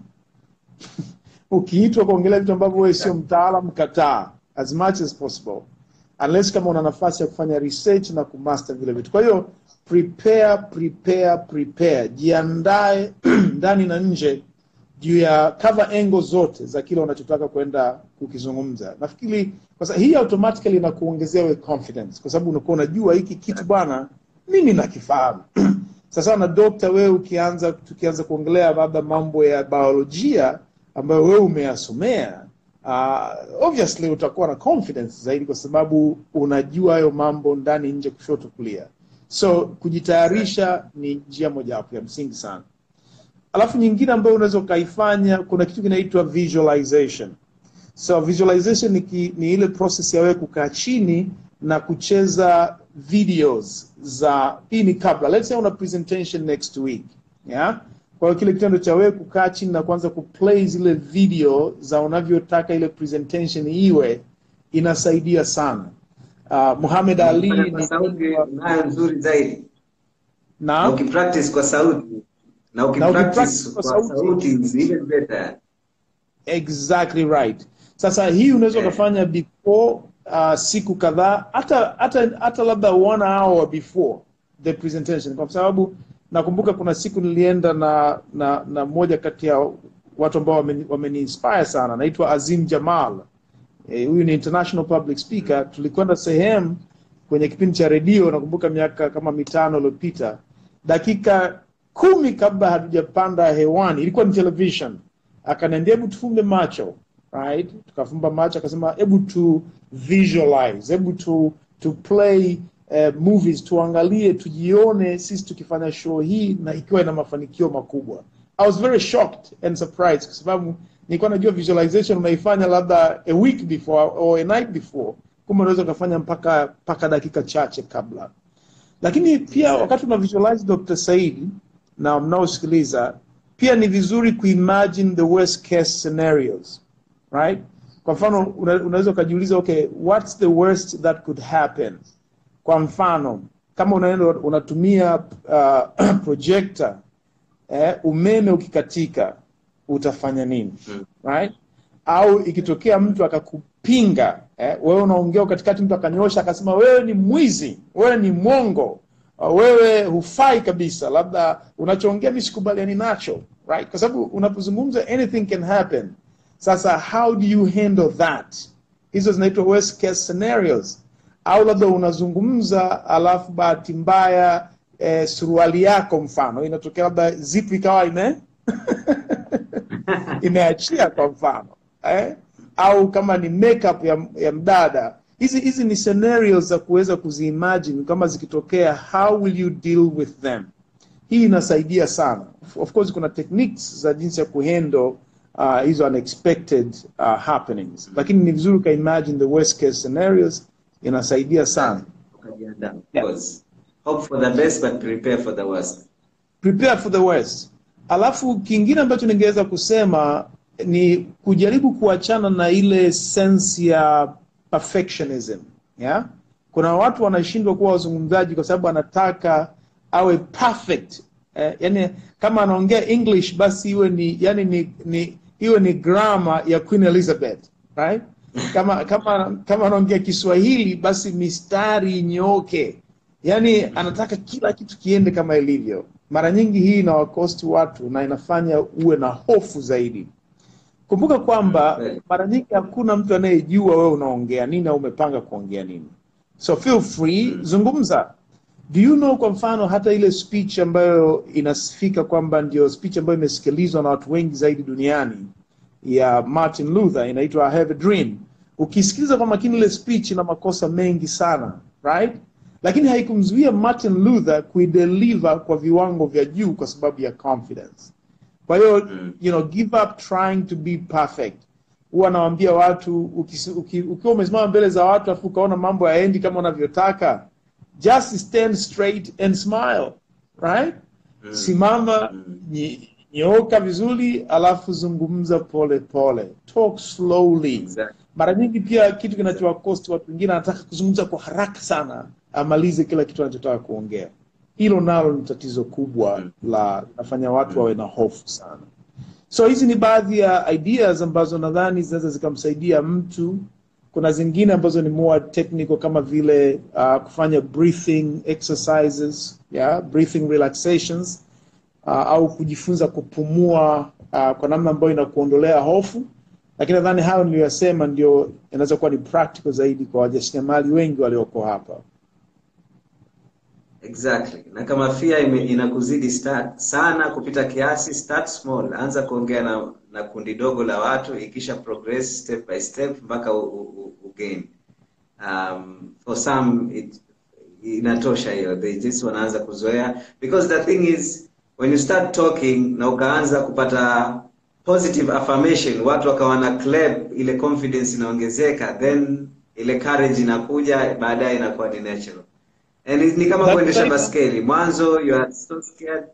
ukiitwa kuongelea vitu ambavyo wewe sio mtaalam kataa as much as possible unless kama una nafasi ya kufanya research na kumaster vile vitu kwa hiyo prepare prepare prepare jiandae ndani na nje juu ya cover angle zote za kile unachotaka kwenda kukizungumza nafikiri kwa sababu hii automatically inakuongezea we confidence kwa sababu unakuwa unajua hiki kitu bwana mimi nakifahamu sasa na dokta wewe ukianza tukianza kuongelea labda mambo ya biolojia ambayo wewe umeyasomea uh, obviously utakuwa na confidence zaidi kwa sababu unajua hayo mambo ndani nje kushoto kulia so kujitayarisha ni njia mojawapo ya msingi sana alafu nyingine ambayo unaweza ukaifanya kuna kitu kinaitwa visualization so visualization ni, ki, ni ile process ya wewe kukaa chini na kucheza videos za hii ni kabla let's say una presentation next week yeah? kwa hiyo kile kitendo cha wewe kukaa chini na kuanza kuplay zile video za unavyotaka ile presentation iwe inasaidia sana uh, Muhammad Ali Ukifanya ni kwa sauti nayo nzuri zaidi. Na na ukipractice kwa sauti na ukipractice ukipractice kwa kwa sauti. sauti is even better. exactly right sasa hii unaweza Yeah. ukafanya before uh, siku kadhaa hata hata hata labda one hour before the presentation kwa sababu nakumbuka kuna siku nilienda na na na mmoja kati ya watu ambao wameni wameni inspire sana naitwa Azim Jamal Eh, huyu ni international public speaker tulikwenda sehemu kwenye kipindi cha redio nakumbuka miaka kama mitano iliyopita dakika kumi kabla hatujapanda hewani ilikuwa ni television akaniambia hebu tufumbe macho right tukafumba macho akasema hebu tu visualize hebu tu to play uh, movies tuangalie tujione sisi tukifanya show hii na ikiwa ina mafanikio makubwa i was very shocked and surprised kwa sababu nilikuwa najua visualization unaifanya labda a week before or a night before kumbe unaweza ukafanya mpaka mpaka dakika chache kabla lakini pia wakati una visualize Dr. Said na mnaosikiliza pia ni vizuri kuimagine the worst case scenarios right kwa mfano una, unaweza ukajiuliza okay what's the worst that could happen kwa mfano kama unaenda unatumia uh, projector eh, umeme ukikatika utafanya nini right au ikitokea mtu akakupinga eh, wewe unaongea katikati mtu akanyosha akasema wewe ni mwizi wewe ni mwongo uh, wewe hufai kabisa labda unachoongea mi sikubaliani nacho right kwa sababu unapozungumza anything can happen sasa how do you handle that hizo zinaitwa worst case scenarios au labda unazungumza alafu bahati mbaya eh, suruali yako mfano inatokea labda zipu ikawa ime imeachia kwa mfano eh? au kama ni makeup ya, ya mdada hizi hizi ni scenarios za kuweza kuziimagine kama zikitokea how will you deal with them hii inasaidia sana of course kuna techniques za jinsi ya kuhandle uh, hizo unexpected uh, happenings lakini ni vizuri ukaimagine the worst case scenarios inasaidia sana Ukajiandaa, of Yeah. course. Hope for the best but prepare for the worst. prepare for the worst. Alafu kingine ambacho ningeweza kusema ni kujaribu kuachana na ile sense ya perfectionism. Yeah? Kuna watu wanashindwa kuwa wazungumzaji kwa sababu anataka awe perfect. Eh, yani kama anaongea English basi iwe ni yani ni, ni iwe ni grammar ya Queen Elizabeth, right? Kama kama kama anaongea Kiswahili basi mistari inyooke. Yaani anataka kila kitu kiende kama ilivyo. Mara nyingi hii inawakosti watu na inafanya uwe na hofu zaidi. Kumbuka kwamba Kweli. mara nyingi hakuna mtu anayejua wewe unaongea nini au umepanga kuongea nini. So feel free, zungumza. Do you know kwa mfano hata ile speech ambayo inasifika kwamba ndio speech ambayo imesikilizwa na watu wengi zaidi duniani ya Martin Luther inaitwa I have a dream. Ukisikiliza kwa makini ile speech ina makosa mengi sana, right? Lakini haikumzuia Martin Luther kuideliver kwa viwango vya juu kwa sababu ya confidence. Kwa hiyo Mm. you know, give up trying to be perfect. Huwa nawaambia watu ukisi- uki- ukiwa umesimama mbele za watu afu ukaona mambo yaendi kama unavyotaka, just stand straight and smile, right? Mm. Simama, Mm. nyi- nyooka vizuri, alafu zungumza pole pole, talk slowly. Exactly. Mara nyingi pia kitu kinachowakosti watu wengine, anataka kuzungumza kwa haraka sana, amalize kila kitu anachotaka kuongea. Hilo nalo ni tatizo kubwa Mm. la linafanya watu wawe na hofu sana. So hizi ni baadhi ya ideas ambazo nadhani zinaweza zikamsaidia mtu. Kuna zingine ambazo ni more technical kama vile uh, kufanya breathing exercises, yeah, breathing relaxations uh, au kujifunza kupumua uh, kwa namna ambayo inakuondolea hofu. Lakini nadhani hayo niliyosema ndio inaweza kuwa ni practical zaidi kwa wajasiriamali wengi walioko hapa. Exactly. Na kama fear ime, inakuzidi start, sana kupita kiasi, start small. Anza kuongea na, na kundi dogo la watu, ikisha progress step by step mpaka u, u, u gain. Um, for some it, inatosha hiyo, they just wanaanza kuzoea because the thing is when you start talking na ukaanza kupata positive affirmation, watu wakawa na clap, ile confidence inaongezeka, then ile courage inakuja, baadaye inakuwa ni natural. And ni kama That- kuendesha that- baskeli. Mwanzo you are so scared.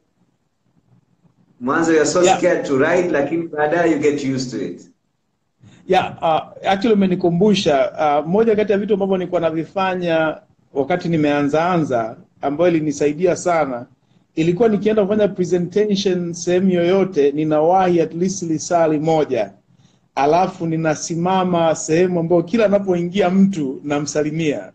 Mwanzo you are so Yeah. scared to ride lakini baadaye you get used to it. Yeah, uh, actually umenikumbusha uh, moja kati ya vitu ambavyo nilikuwa navifanya wakati nimeanzaanza ambayo ilinisaidia sana ilikuwa nikienda kufanya presentation sehemu yoyote ninawahi at least lisali moja alafu ninasimama sehemu ambayo kila anapoingia mtu namsalimia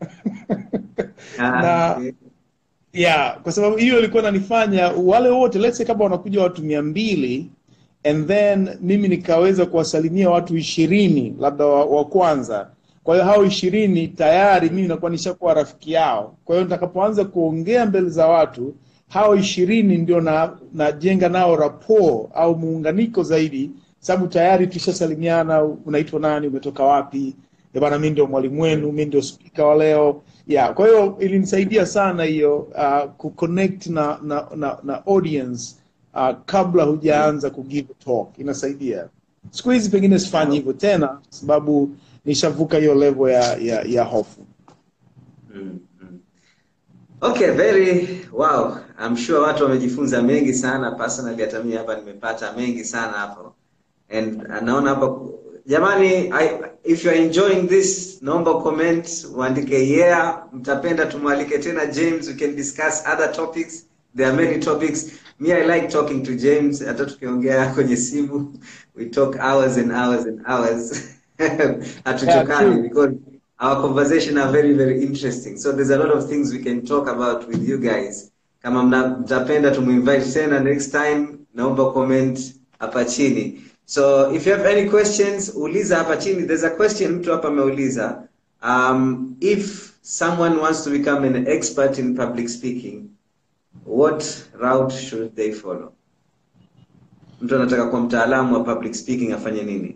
Ah, Na- okay. yeah kwa sababu hiyo ilikuwa nanifanya wale wote let's say kama wanakuja watu mia mbili and then mimi nikaweza kuwasalimia watu ishirini labda wa, wa kwanza kwa hiyo hao ishirini tayari mimi nakuwa nishakuwa rafiki yao kwa hiyo nitakapoanza kuongea mbele za watu hao ishirini ndio na najenga nao rapport au muunganiko zaidi sababu tayari tushasalimiana unaitwa nani umetoka wapi "Eh bana mi ndio mwalimu wenu mi ndio spika wa leo yeah kwa hiyo ilinisaidia sana hiyo uh, kuconnect na, na, na, na audience uh, kabla hujaanza kugive talk inasaidia siku hizi pengine sifanyi hivyo tena kwa sababu nishavuka hiyo level ya, ya, ya hofu Mm, mm. Okay, very wow. I'm sure watu wamejifunza mengi sana personally hata mimi hapa nimepata mengi sana hapo. And uh, naona hapa jamani I, if you are enjoying this naomba comment uandike yeah mtapenda tumwalike tena James we can discuss other topics there are many topics me I like talking to James hata tukiongea kwenye simu we talk hours and hours and hours hatuchokani true. because our conversation are very very interesting so there's a lot of things we can talk about with you guys kama mna- mtapenda tumuinvite tena next time naomba comment hapa chini so if you have any questions uliza hapa chini there's a question mtu hapa ameuliza um, if someone wants to become an expert in public speaking what route should they follow mtu anataka kuwa mtaalamu wa public speaking afanye nini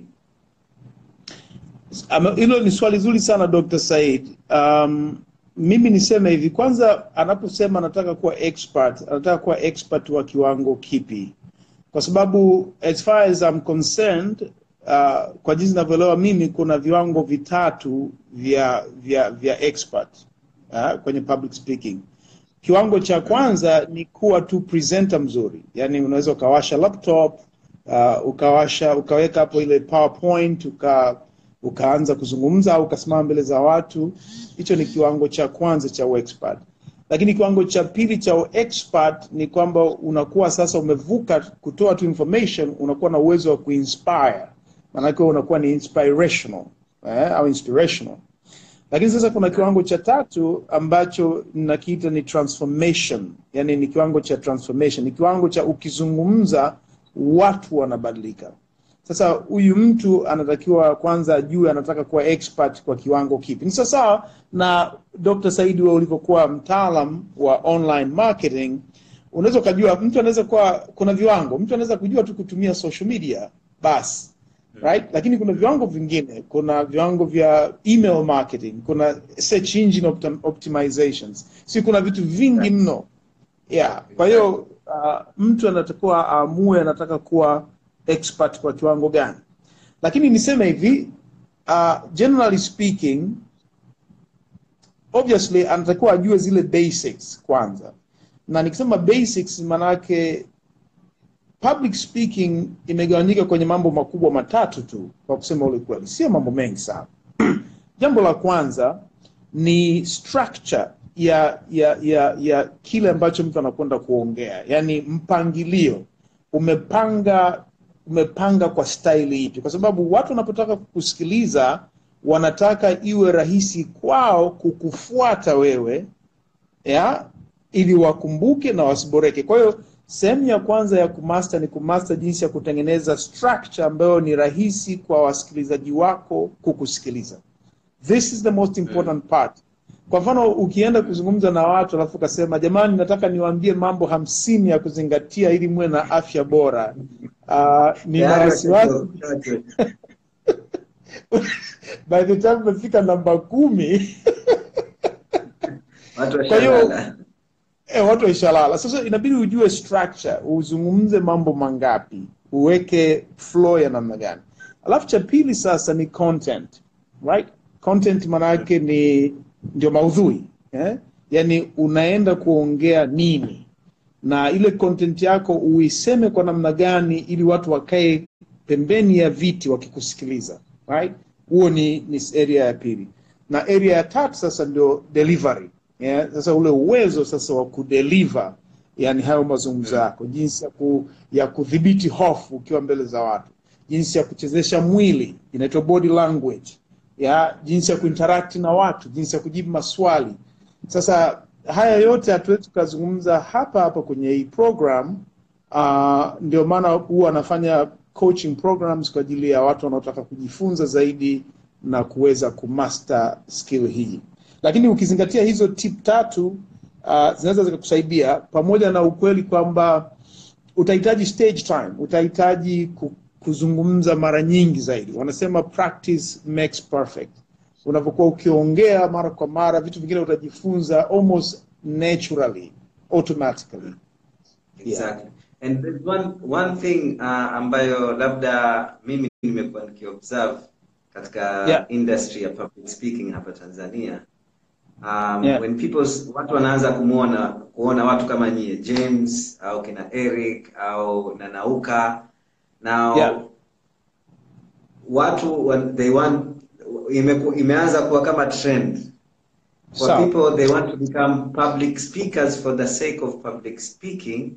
Ama- hilo ni swali zuri sana Dr. Said. Um, mimi niseme hivi, kwanza anaposema anataka kuwa expert, anataka kuwa expert wa kiwango kipi? Kwa kwa sababu as far as I'm concerned uh, kwa jinsi ninavyoelewa mimi kuna viwango vitatu vya vya vya expert uh, kwenye public speaking kiwango cha kwanza ni kuwa tu presenter mzuri yaani unaweza ukawasha laptop uh, ukawasha ukaweka hapo ile powerpoint uka ukaanza kuzungumza au ukasimama mbele za watu hicho ni kiwango cha kwanza cha expert lakini kiwango cha pili cha expert ni kwamba unakuwa sasa umevuka kutoa tu information unakuwa na uwezo wa kuinspire maanake wewe unakuwa ni inspirational eh, au inspirational lakini sasa kuna kiwango cha tatu ambacho nakiita ni transformation yani ni kiwango cha transformation ni kiwango cha ukizungumza watu wanabadilika sasa huyu mtu anatakiwa kwanza ajue anataka kuwa expert kwa kiwango kipi ni sawasawa na dr saidi we ulivyokuwa mtaalam wa online marketing unaweza ukajua mtu anaweza kuwa kuna viwango mtu anaweza kujua tu kutumia social media basi right lakini kuna viwango vingine kuna viwango vya email marketing kuna search engine optim optimizations si kuna vitu vingi mno yeah kwa hiyo uh, mtu anatakiwa aamue anataka kuwa expert kwa kiwango gani lakini niseme hivi uh, generally speaking obviously anatakiwa ajue zile basics kwanza na nikisema basics maanake public speaking imegawanyika kwenye mambo makubwa matatu tu kwa kusema ule kweli sio mambo mengi sana jambo la kwanza ni structure ya ya ya ya kile ambacho mtu anakwenda kuongea yaani mpangilio umepanga umepanga kwa staili ipi kwa sababu watu wanapotaka kukusikiliza wanataka iwe rahisi kwao kukufuata wewe ya ili wakumbuke na wasiboreke kwa hiyo sehemu ya kwanza ya kumaster ni kumaster jinsi ya kutengeneza structure ambayo ni rahisi kwa wasikilizaji wako kukusikiliza this is the most important part kwa mfano ukienda kuzungumza na watu alafu ukasema jamani nataka niwaambie mambo hamsini ya kuzingatia ili muwe na afya bora uh, nina Tayari wasiwasi watoto- by the time umefika namba kumi watu Kwa hiyo- washalala. e, watu waishalala sasa inabidi ujue structure uzungumze mambo mangapi uweke flow ya namna gani alafu cha pili sasa ni content right content maanayake ni ndio maudhui eh? yaani unaenda kuongea nini na ile content yako uiseme kwa namna gani ili watu wakae pembeni ya viti wakikusikiliza right huo ni, ni area ya pili na area ya tatu sasa ndio delivery yeah? sasa ule uwezo sasa wa kudeliver yani hayo mazungumzo yako jinsi ya, ku, ya kudhibiti hofu ukiwa mbele za watu jinsi ya kuchezesha mwili inaitwa body language ya jinsi ya kuinteract na watu jinsi ya kujibu maswali sasa haya yote hatuwezi tukazungumza hapa hapa kwenye hii program uh, ndio maana huwa anafanya coaching programs kwa ajili ya watu wanaotaka kujifunza zaidi na kuweza kumaster skill hii lakini ukizingatia hizo tip tatu uh, zinaweza zikakusaidia pamoja na ukweli kwamba utahitaji stage time utahitaji ku, kuzungumza mara nyingi zaidi wanasema practice makes perfect unavyokuwa ukiongea mara kwa mara vitu vingine utajifunza almost naturally automatically Exactly. And there's one one thing uh, ambayo labda mimi nimekuwa nikiobserve katika Yeah. industry ya public speaking hapa Tanzania. Um, Yeah. when people s- watu wanaanza kumuona kuona watu kama nyie James au kina Eric au Nanauka now Yeah. watu wa- they want imeku, imeanza kuwa kama trend for Sawa. people they want to become public speakers for the sake of public speaking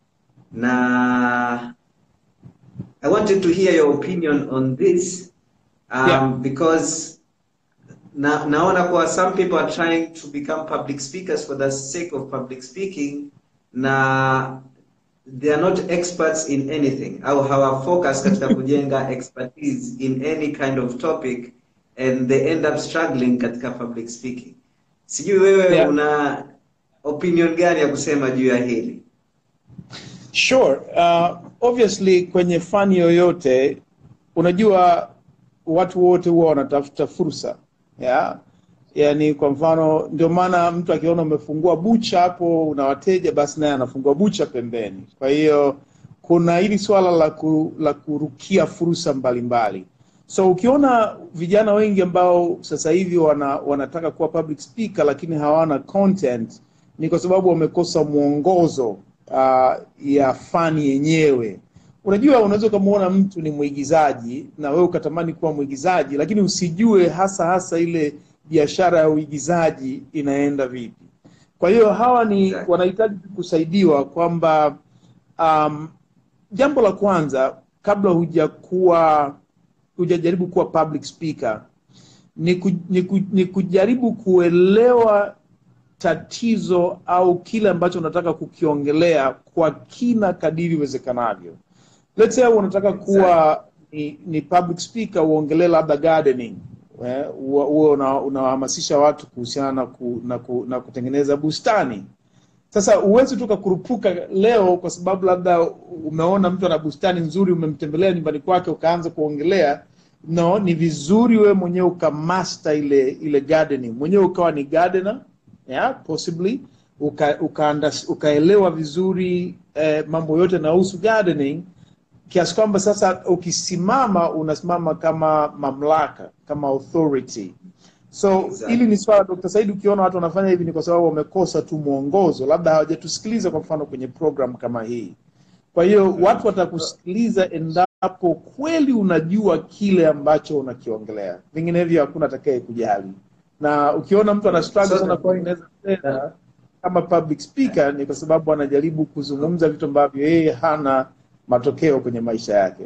na i wanted to hear your opinion on this um, Yeah. because na, naona kuwa some people are trying to become public speakers for the sake of public speaking na they are not experts in anything au hawa focus katika kujenga expertise in any kind of topic and they end up struggling katika public speaking sijui wewe Yeah. una opinion gani ya kusema juu ya hili Sure. Uh, obviously kwenye fani yoyote unajua watu wote huwa wanatafuta fursa yeah? Yaani kwa mfano ndio maana mtu akiona umefungua bucha hapo una wateja basi naye anafungua bucha pembeni. Kwa hiyo kuna hili swala la, ku, la kurukia fursa mbalimbali so ukiona vijana wengi ambao sasa hivi wana, wanataka kuwa public speaker lakini hawana content ni kwa sababu wamekosa mwongozo uh, ya fani yenyewe unajua unaweza ukamwona mtu ni mwigizaji na wewe ukatamani kuwa mwigizaji lakini usijue hasa hasa ile biashara ya uigizaji inaenda vipi kwa hiyo hawa ni Exactly. wanahitaji kusaidiwa kwamba um, jambo la kwanza kabla hujakuwa hujajaribu kuwa public speaker ni, ku, ni, ku, ni kujaribu kuelewa tatizo au kile ambacho unataka kukiongelea kwa kina kadiri iwezekanavyo let's say unataka kuwa ni, ni public speaker uongelee labda gardening eh, uwe uwe una- unawahamasisha watu kuhusiana na, ku, na, ku, na kutengeneza bustani sasa huwezi tu ukakurupuka leo kwa sababu labda umeona mtu ana bustani nzuri umemtembelea nyumbani kwake ukaanza kuongelea no ni vizuri wewe mwenyewe ukamaster ile ile gardening mwenyewe ukawa ni gardener yeah, possibly uka, uka unders- ukaelewa vizuri eh, mambo yote yanayohusu gardening kiasi kwamba sasa ukisimama unasimama kama mamlaka kama authority so Exactly. hili ni swala Dr. Said ukiona watu wanafanya hivi ni kwa sababu wamekosa tu mwongozo labda hawajatusikiliza kwa mfano kwenye program kama hii kwa hiyo watu watakusikiliza endapo kweli unajua kile ambacho unakiongelea vinginevyo hakuna atakaye kujali na ukiona mtu ana struggle So- sana kwa inaweza tena kama public speaker ni kwa sababu anajaribu kuzungumza vitu ambavyo yeye hana matokeo kwenye maisha yake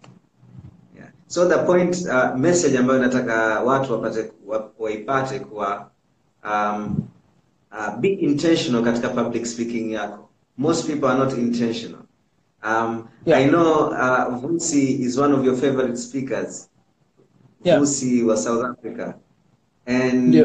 Yeah. So the point uh, message ambayo nataka watu wapate wa- waipate kuwa um, uh, be intentional katika public speaking yako. Most people are not intentional. Um, Yeah. I know uh, Vusi is one of your favorite speakers. Yeah. Vusi wa South Africa. And Ndio.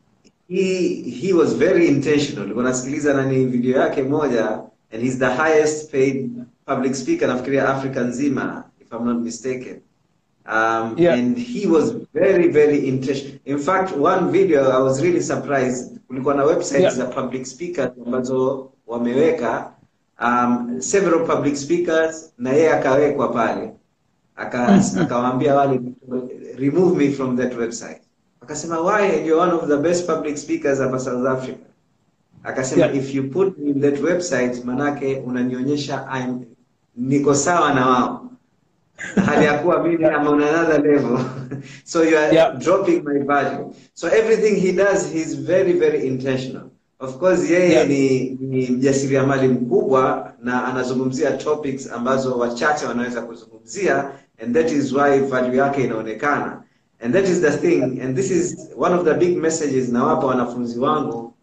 he he was very intentional. Nilikuwa nasikiliza nani video yake moja and he's the highest paid public speaker nafikiria Africa nzima if I'm not mistaken. Um, Yeah. and he was very very intentional. In fact, one video I was really surprised. Kulikuwa na websites Yeah. za public speakers ambazo wameweka um, several public speakers na yeye akawekwa pale aka akawaambia wale remove me from that website akasema why and you're one of the best public speakers hapa South Africa akasema Yeah. if you put me in that website manake unanionyesha I'm niko sawa na wao hali ya kuwa mimi I'm on another level so you are Yeah. dropping my value so everything he does he's very very intentional of course yeye Yeah. ni, ni mjasiriamali mkubwa na anazungumzia topics ambazo wachache wanaweza kuzungumzia and that is why value yake inaonekana and that is the thing and this is one of the big messages nawapa wanafunzi wangu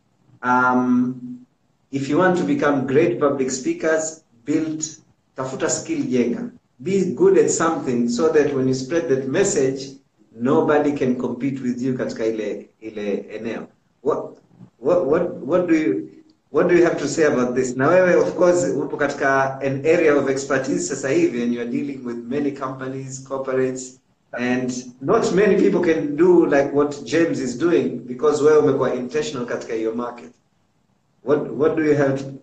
um, if you want to become great public speakers build tafuta skill jenga be good at something so that when you spread that message nobody can compete with you katika ile ile eneo what what what, what do you what do you have to say about this na wewe of course upo katika an area of expertise sasa hivi and you are dealing with many companies corporates and not many people can do like what James is doing because wewe umekuwa intentional katika hiyo market what what do you have to,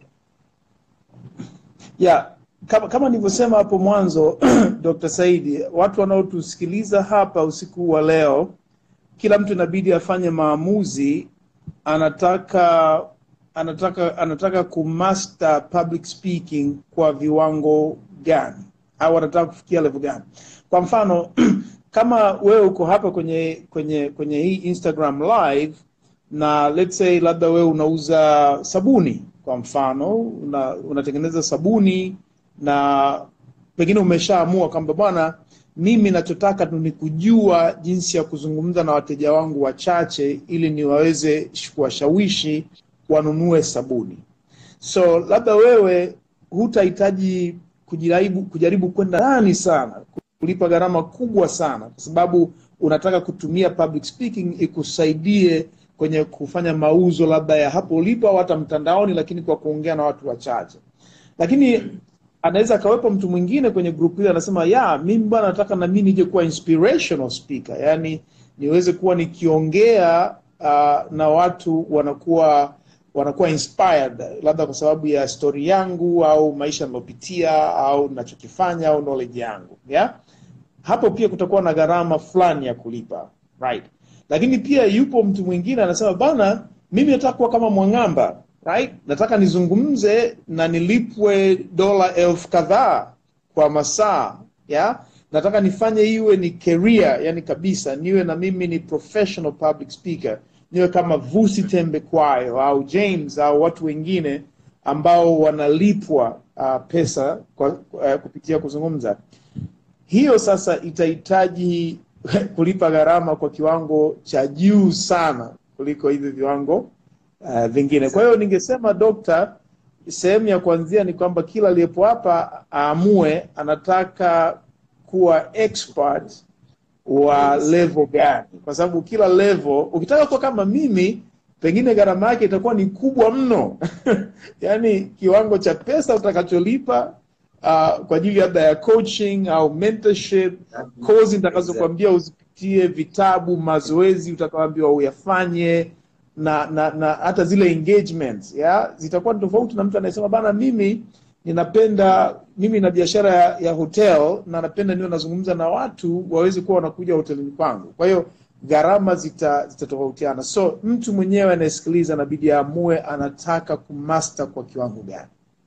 yeah kama, kama nilivyosema hapo mwanzo Dr. Saidi, watu wanaotusikiliza hapa usiku wa leo, kila mtu inabidi afanye maamuzi, anataka anataka anataka kumaster public speaking kwa viwango gani, au anataka kufikia level gani. Kwa mfano kama wewe uko hapa kwenye kwenye kwenye hii Instagram live na let's say labda wewe unauza sabuni kwa mfano una, unatengeneza sabuni na pengine umeshaamua kwamba bwana mimi nachotaka tu ni kujua jinsi ya kuzungumza na wateja wangu wachache ili niwaweze kuwashawishi wanunue sabuni so labda wewe hutahitaji kujaribu kujaribu kwenda ndani sana kulipa gharama kubwa sana kwa sababu unataka kutumia public speaking ikusaidie kwenye kufanya mauzo labda ya hapo ulipo au hata mtandaoni lakini kwa kuongea na watu wachache lakini anaweza akawepo mtu mwingine kwenye group hili anasema ya mimi bwana nataka na mimi nije kuwa inspirational speaker yani niweze kuwa nikiongea uh, na watu wanakuwa wanakuwa inspired labda kwa sababu ya story yangu au maisha nilopitia au nachokifanya au knowledge yangu yeah? hapo pia kutakuwa na gharama fulani ya kulipa right lakini pia yupo mtu mwingine anasema bana mimi nataka kuwa kama mwang'amba right nataka nizungumze na nilipwe dola elfu kadhaa kwa masaa yeah? nataka nifanye iwe ni career yani kabisa niwe na mimi ni professional public speaker niwe kama vusi tembe kwayo au james au watu wengine ambao wanalipwa uh, pesa kwa, uh, kupitia kuzungumza hiyo sasa itahitaji kulipa gharama kwa kiwango cha juu sana kuliko hivi viwango uh, vingine kwa hiyo ningesema dokta sehemu ya kuanzia ni kwamba kila aliyepo hapa aamue anataka kuwa expert wa level gani kwa sababu kila level ukitaka kuwa kama mimi pengine gharama yake itakuwa ni kubwa mno yaani kiwango cha pesa utakacholipa uh, kwa ajili labda ya coaching au mentorship kozi nitakazokuambia uzipitie vitabu mazoezi utakaoambiwa uyafanye na na na hata zile engagements ya zitakuwa ni tofauti na mtu anayesema bana mimi ninapenda mimi na biashara ya, ya hotel na napenda niwe nazungumza na watu waweze kuwa wanakuja hotelini kwangu kwa hiyo gharama zita zitatofautiana so mtu mwenyewe anayesikiliza anabidi aamue anataka kumaster kwa kiwango gani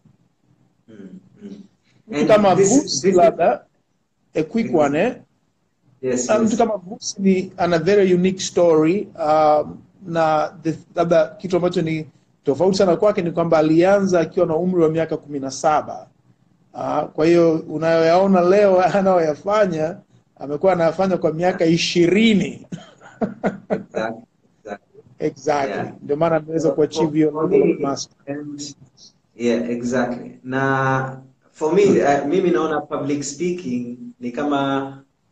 Mm, mm. mtu And kama this- Vusi this- labda a quick one eh? Yes, Na mtu yes. kama Vusi ni ana very unique story um, na the- labda kitu ambacho ni tofauti sana kwake ni kwamba alianza akiwa na umri wa miaka kumi na saba uh, kwa hiyo unayoyaona leo anayoyafanya amekuwa anayafanya kwa miaka ishirini Exactly, exactly. exactly Yeah. ndio maana ameweza For- kuachieve hiyo for level of me, mastery. and- yeah exactly na for me uh, mimi naona public speaking ni kama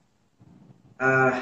uh,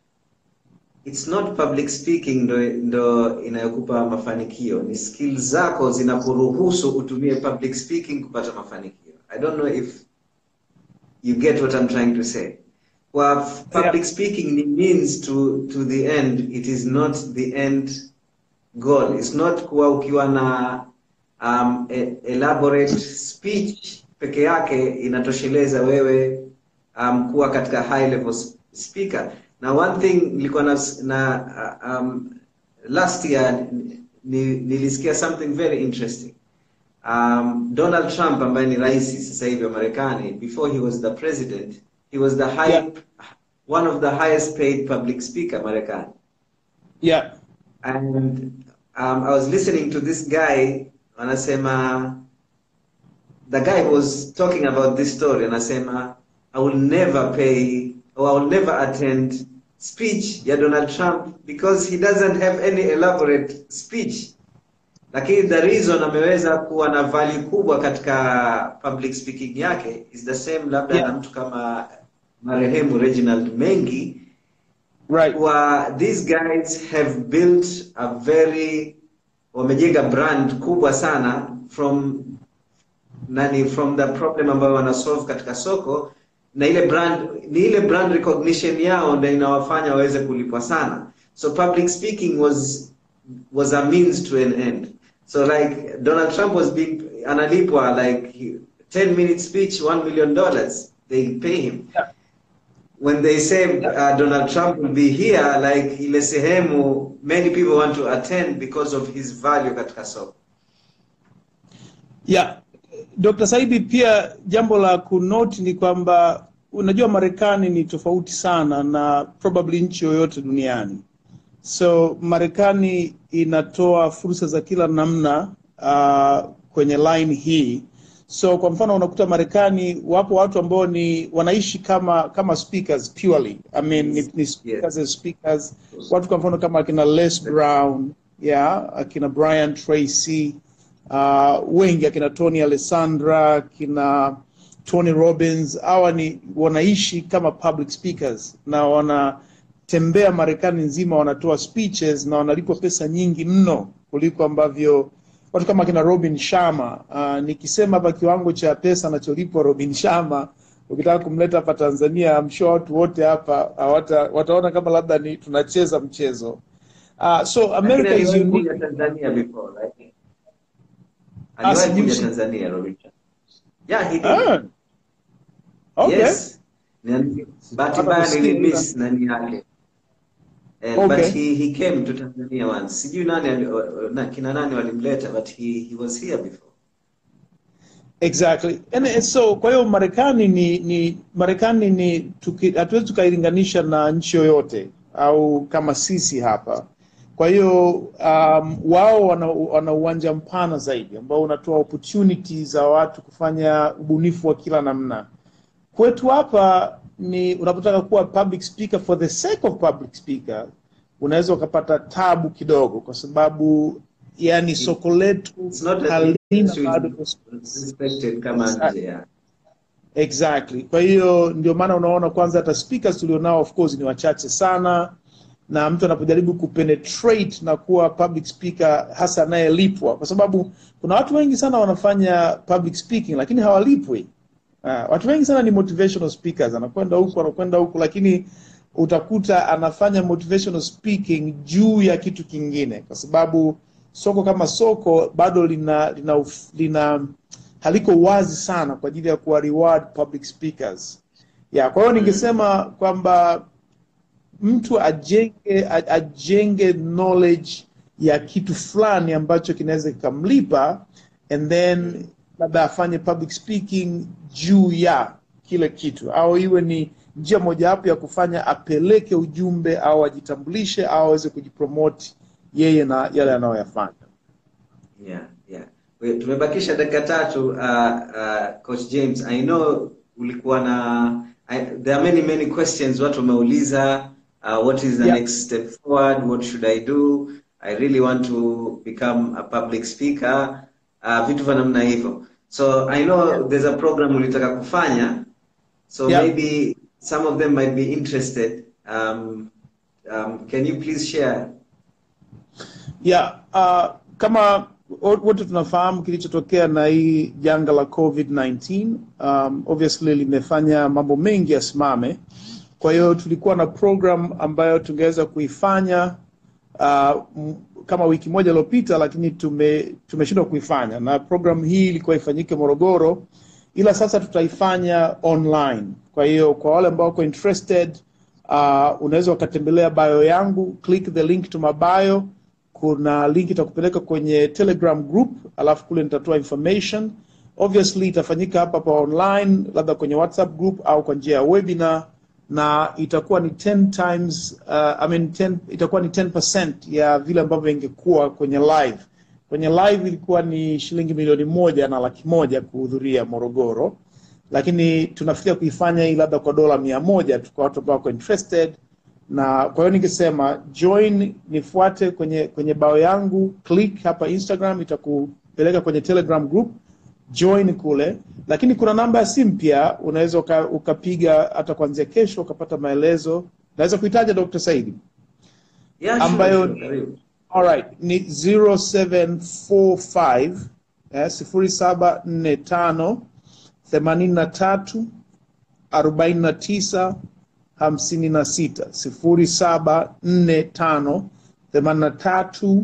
it's not public speaking ndo, ndo inayokupa mafanikio ni skills zako zinakuruhusu utumie public speaking kupata mafanikio i don't know if you get what i'm trying to say kwa f- public Yeah. speaking ni means to, to the end it is not the end goal it's not kuwa ukiwa na um, e- elaborate speech peke yake inatosheleza wewe um, kuwa katika high level s- speaker na one thing nilikuwa na, na uh, um, last year ni, nilisikia something very interesting um, Donald Trump ambaye ni rais sasa hivi wa Marekani before he was the president he was the high, Yeah. one of the highest paid public speaker Marekani yeah and um, I was listening to this guy anasema the guy was talking about this story anasema I will never pay or I will never attend speech ya Donald Trump because he doesn't have any elaborate speech lakini the reason ameweza kuwa na value kubwa katika public speaking yake is the same labda Yeah. na mtu kama marehemu Reginald Mengi right wa these guys have built a very wamejenga brand kubwa sana from nani from the problem ambayo wana solve katika soko na ile brand ni ile brand recognition yao ndio inawafanya waweze kulipwa sana so public speaking was was a means to an end so like donald trump was being analipwa like 10 minute speech 1 million dollars they pay him Yeah. when they say uh, Donald Trump will be here, like ile sehemu, many people want to attend because of his value katika soko. Yeah. Dr. Saidi, pia jambo la kunoti ni kwamba unajua Marekani ni tofauti sana na probably nchi yoyote duniani. So Marekani inatoa fursa za kila namna uh, kwenye line hii. So kwa mfano unakuta Marekani wapo watu ambao ni wanaishi kama kama speakers purely. I mean ni, ni speakers as speakers. Watu kwa mfano kama akina Les Brown, yeah, akina Brian Tracy, uh, wengi akina Tony Alessandra, akina Tony Robbins, hawa ni wanaishi kama public speakers na wanatembea Marekani nzima, wanatoa speeches na wanalipwa pesa nyingi mno kuliko ambavyo watu kama akina Robin Sharma. Uh, nikisema hapa kiwango cha pesa anacholipwa Robin Sharma, ukitaka kumleta hapa Tanzania, I'm sure watu wote hapa hawata, wataona kama labda ni tunacheza mchezo. Uh, so America Lakini is aliwahi unique. kuja Tanzania before, right? aliwahi kuja sijui- Tanzania Robinson. Yeah, he did. Ah. Okay. Yes. Nani- bahati Hata mbaya kusikia nilimiss nani yake. Eh, Okay. but he he came to Tanzania once. Sijui nani ali- na kina nani walimleta but he he was here before. Exactly. And, and so kwa hiyo Marekani ni ni Marekani ni tuki- hatuwezi tukailinganisha na nchi yoyote au kama sisi hapa. Kwa hiyo um, wao wana, wana uwanja mpana zaidi ambao unatoa opportunity za watu kufanya ubunifu wa kila namna. Kwetu hapa ni unapotaka kuwa public speaker for the sake of public speaker, unaweza ukapata tabu kidogo, kwa sababu yani soko letu It's not that halina industry bado is respected kama nje ya. Exactly. Kwa hiyo ndio maana unaona kwanza hata speakers tulionao of course ni wachache sana, na mtu anapojaribu kupenetrate na kuwa public speaker hasa anayelipwa, kwa sababu kuna watu wengi sana wanafanya public speaking lakini hawalipwi. Uh, watu wengi sana ni motivational speakers, anakwenda huku anakwenda huku, lakini utakuta anafanya motivational speaking juu ya kitu kingine, kwa sababu soko kama soko bado lina lina, uf- lina haliko wazi sana kwa ajili ya kuwa reward public speakers. Ya, kwa hiyo ningesema kwamba mtu ajenge a- ajenge knowledge ya kitu fulani ambacho kinaweza kikamlipa and then labda afanye public speaking juu ya kile kitu au iwe ni njia mojawapo ya kufanya apeleke ujumbe au ajitambulishe au aweze kujipromote yeye na yale anayoyafanya. Yeah, yeah. We, tumebakisha dakika tatu uh, uh, Coach James. I know ulikuwa na I, there are many many questions watu wameuliza uh, what is the Yeah. next step forward what should I do I really want to become a public speaker uh, vitu vya namna hivyo so I know there's a program ulitaka kufanya so Yeah. maybe some of them might be interested um, um, can you please share Yeah, uh, kama wo- wote tunafahamu kilichotokea na hii janga la COVID-19 um, obviously limefanya mambo mengi yasimame. Kwa hiyo tulikuwa na program ambayo tungeweza kuifanya uh, m- kama wiki moja iliyopita, lakini tume tumeshindwa kuifanya, na program hii ilikuwa ifanyike Morogoro, ila sasa tutaifanya online. Kwa hiyo kwa wale ambao wako interested uh, unaweza ukatembelea bio yangu, click the link to my bio kuna link itakupeleka kwenye telegram group alafu kule nitatoa information obviously itafanyika hapa hapa online labda kwenye whatsapp group au kwa njia ya webinar na itakuwa ni 10 times uh, I mean 10, itakuwa ni 10% ya vile ambavyo ingekuwa kwenye live kwenye live ilikuwa ni shilingi milioni moja na laki moja kuhudhuria morogoro lakini tunafikiria kuifanya hii labda kwa dola mia moja tu kwa watu ambao wako interested na kwa hiyo ningesema join nifuate kwenye kwenye bao yangu click hapa instagram itakupeleka kwenye telegram group join kule lakini kuna namba ya simu pia unaweza uka- ukapiga hata kuanzia kesho ukapata maelezo naweza kuitaja dr saidi yeah, sure, Ambayo- sure, karibu. Alright, ni 0745 eh, 0745 83 49 56 0745 83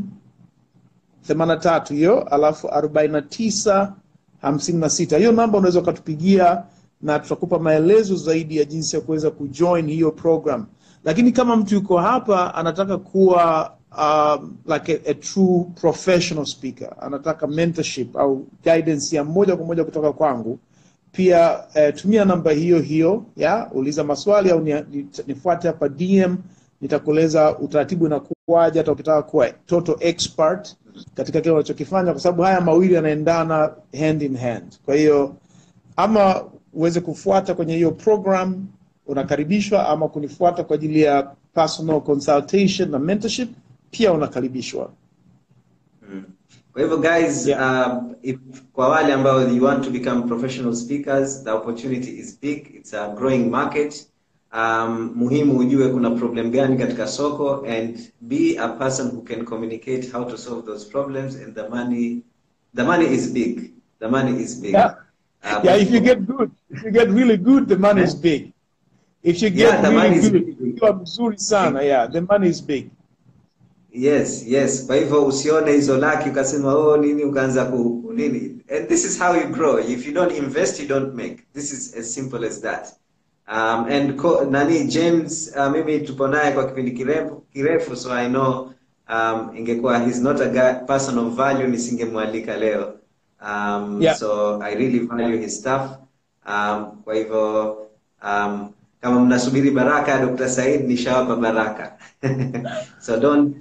83 hiyo alafu 49 56 hiyo namba unaweza ukatupigia na tutakupa maelezo zaidi ya jinsi ya kuweza kujoin hiyo program lakini kama mtu yuko hapa anataka kuwa um, like a, a true professional speaker anataka mentorship au guidance ya moja kwa moja kutoka kwangu pia eh, tumia namba hiyo hiyo ya uliza maswali au ni- ni- nifuate hapa dm nitakueleza utaratibu inakuwaje hata ukitaka kuwa total expert katika kile unachokifanya kwa sababu haya mawili yanaendana hand in hand kwa hiyo ama uweze kufuata kwenye hiyo program unakaribishwa ama kunifuata kwa ajili ya personal consultation na mentorship pia unakaribishwa Kwa hivyo guys, Yeah. um, if, kwa wale ambao you want to become professional speakers, the opportunity is big. It's a growing market. Um, muhimu ujue kuna problem gani katika soko and be a person who can communicate how to solve those problems and the money the money is big. The money is big. Yeah. Um, yeah if you get good if you get really good the money is big if you get Yeah, the money really is good big. ukiwa mzuri sana yeah the money is big yes yes kwa hivyo usione hizo laki ukasema oh nini ukaanza ku ku- nini and this is how you grow if you don't invest you don't make this is as simple as that um, and co- nani james uh, mimi tupo naye kwa kipindi kirefu kirefu so i know um, ingekuwa he's not a guy, person of value nisingemwalika leo um, Yeah. so i really value his stuff um, kwa hivyo um, kama mnasubiri baraka ya dr said nishawapa baraka so don't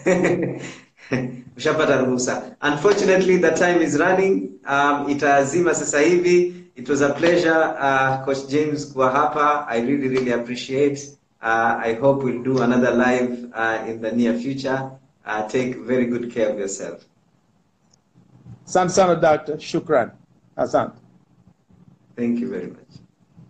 ushapata ruhusa unfortunately the time is running um, itazima sasa hivi it was a pleasure uh, coach james kuwa hapa i really really appreciate uh, i hope we'll do another live uh, in the near future uh, take very good care of yourself asante sana doctor shukran asante thank you very much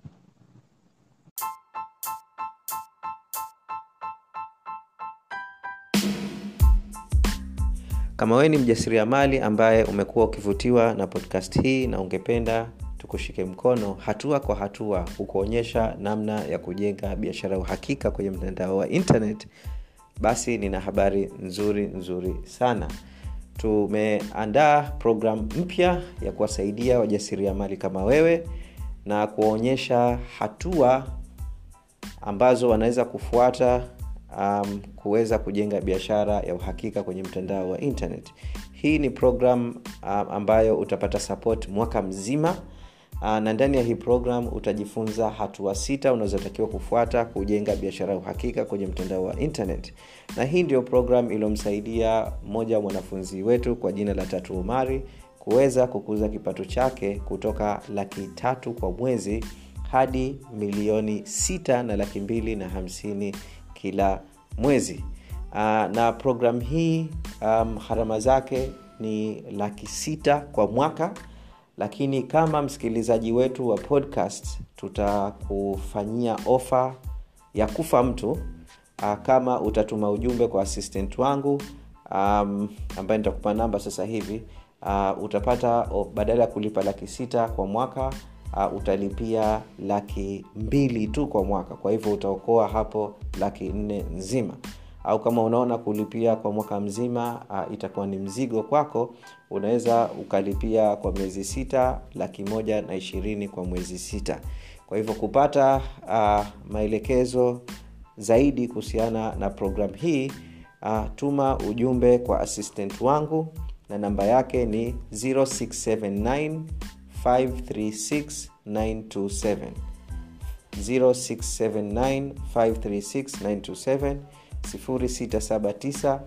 kama wewe ni mjasiriamali ambaye umekuwa ukivutiwa na podcast hii na ungependa tukushike mkono hatua kwa hatua kukuonyesha namna ya kujenga biashara ya uhakika kwenye mtandao wa internet basi nina habari nzuri nzuri sana tumeandaa programu mpya ya kuwasaidia wajasiriamali kama wewe na kuwaonyesha hatua ambazo wanaweza kufuata um, kuweza kujenga biashara ya uhakika kwenye mtandao wa internet hii ni program um, ambayo utapata support mwaka mzima uh, na ndani ya hii program utajifunza hatua sita unazotakiwa kufuata kujenga biashara ya uhakika kwenye mtandao wa internet na hii ndio program iliyomsaidia mmoja wa mwanafunzi wetu kwa jina la tatu umari kuweza kukuza kipato chake kutoka laki tatu kwa mwezi hadi milioni sita na laki mbili na hamsini kila mwezi uh, na program hii um, gharama zake ni laki sita kwa mwaka lakini kama msikilizaji wetu wa podcast tutakufanyia ofa ya kufa mtu uh, kama utatuma ujumbe kwa assistant wangu um, ambaye nitakupa namba sasa hivi uh, utapata oh, badala ya kulipa laki sita kwa mwaka uh, utalipia laki mbili tu kwa mwaka kwa hivyo utaokoa hapo laki nne nzima au kama unaona kulipia kwa mwaka mzima uh, itakuwa ni mzigo kwako unaweza ukalipia kwa miezi sita laki moja na ishirini kwa mwezi sita kwa hivyo kupata uh, maelekezo zaidi kuhusiana na programu hii uh, tuma ujumbe kwa assistant wangu na namba yake ni 0679 536 927 0679 536 927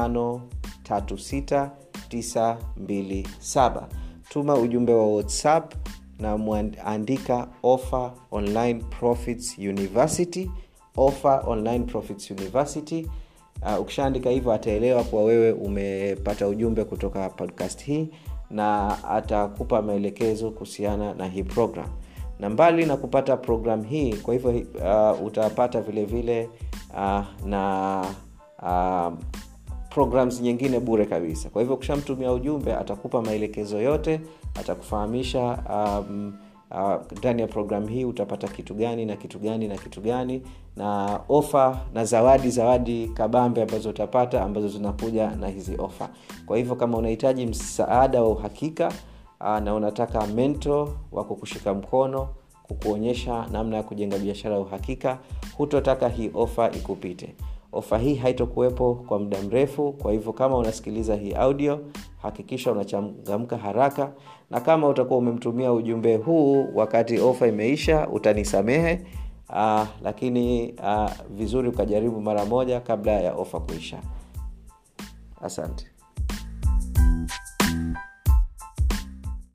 679 536 tuma ujumbe wa whatsapp na mwandika offer online profits university offer online profits university uh, ukishaandika hivyo ataelewa kuwa wewe umepata ujumbe kutoka podcast hii na atakupa maelekezo kuhusiana na hii program na mbali na kupata program hii kwa hivyo uh, utapata vile vile uh, na uh, programs nyingine bure kabisa kwa hivyo ukishamtumia ujumbe atakupa maelekezo yote atakufahamisha um, ndani uh, ya programu hii utapata kitu gani na kitu gani na kitu gani na ofa na zawadi zawadi kabambe ambazo utapata ambazo zinakuja na hizi ofa kwa hivyo kama unahitaji msaada wa uhakika uh, na unataka mento wa kukushika mkono kukuonyesha namna ya kujenga biashara ya uhakika hutotaka hii ofa ikupite ofa hii haitokuwepo kwa muda mrefu kwa hivyo kama unasikiliza hii audio hakikisha unachangamka haraka na kama utakuwa umemtumia ujumbe huu wakati ofa imeisha utanisamehe uh, lakini uh, vizuri ukajaribu mara moja kabla ya ofa kuisha asante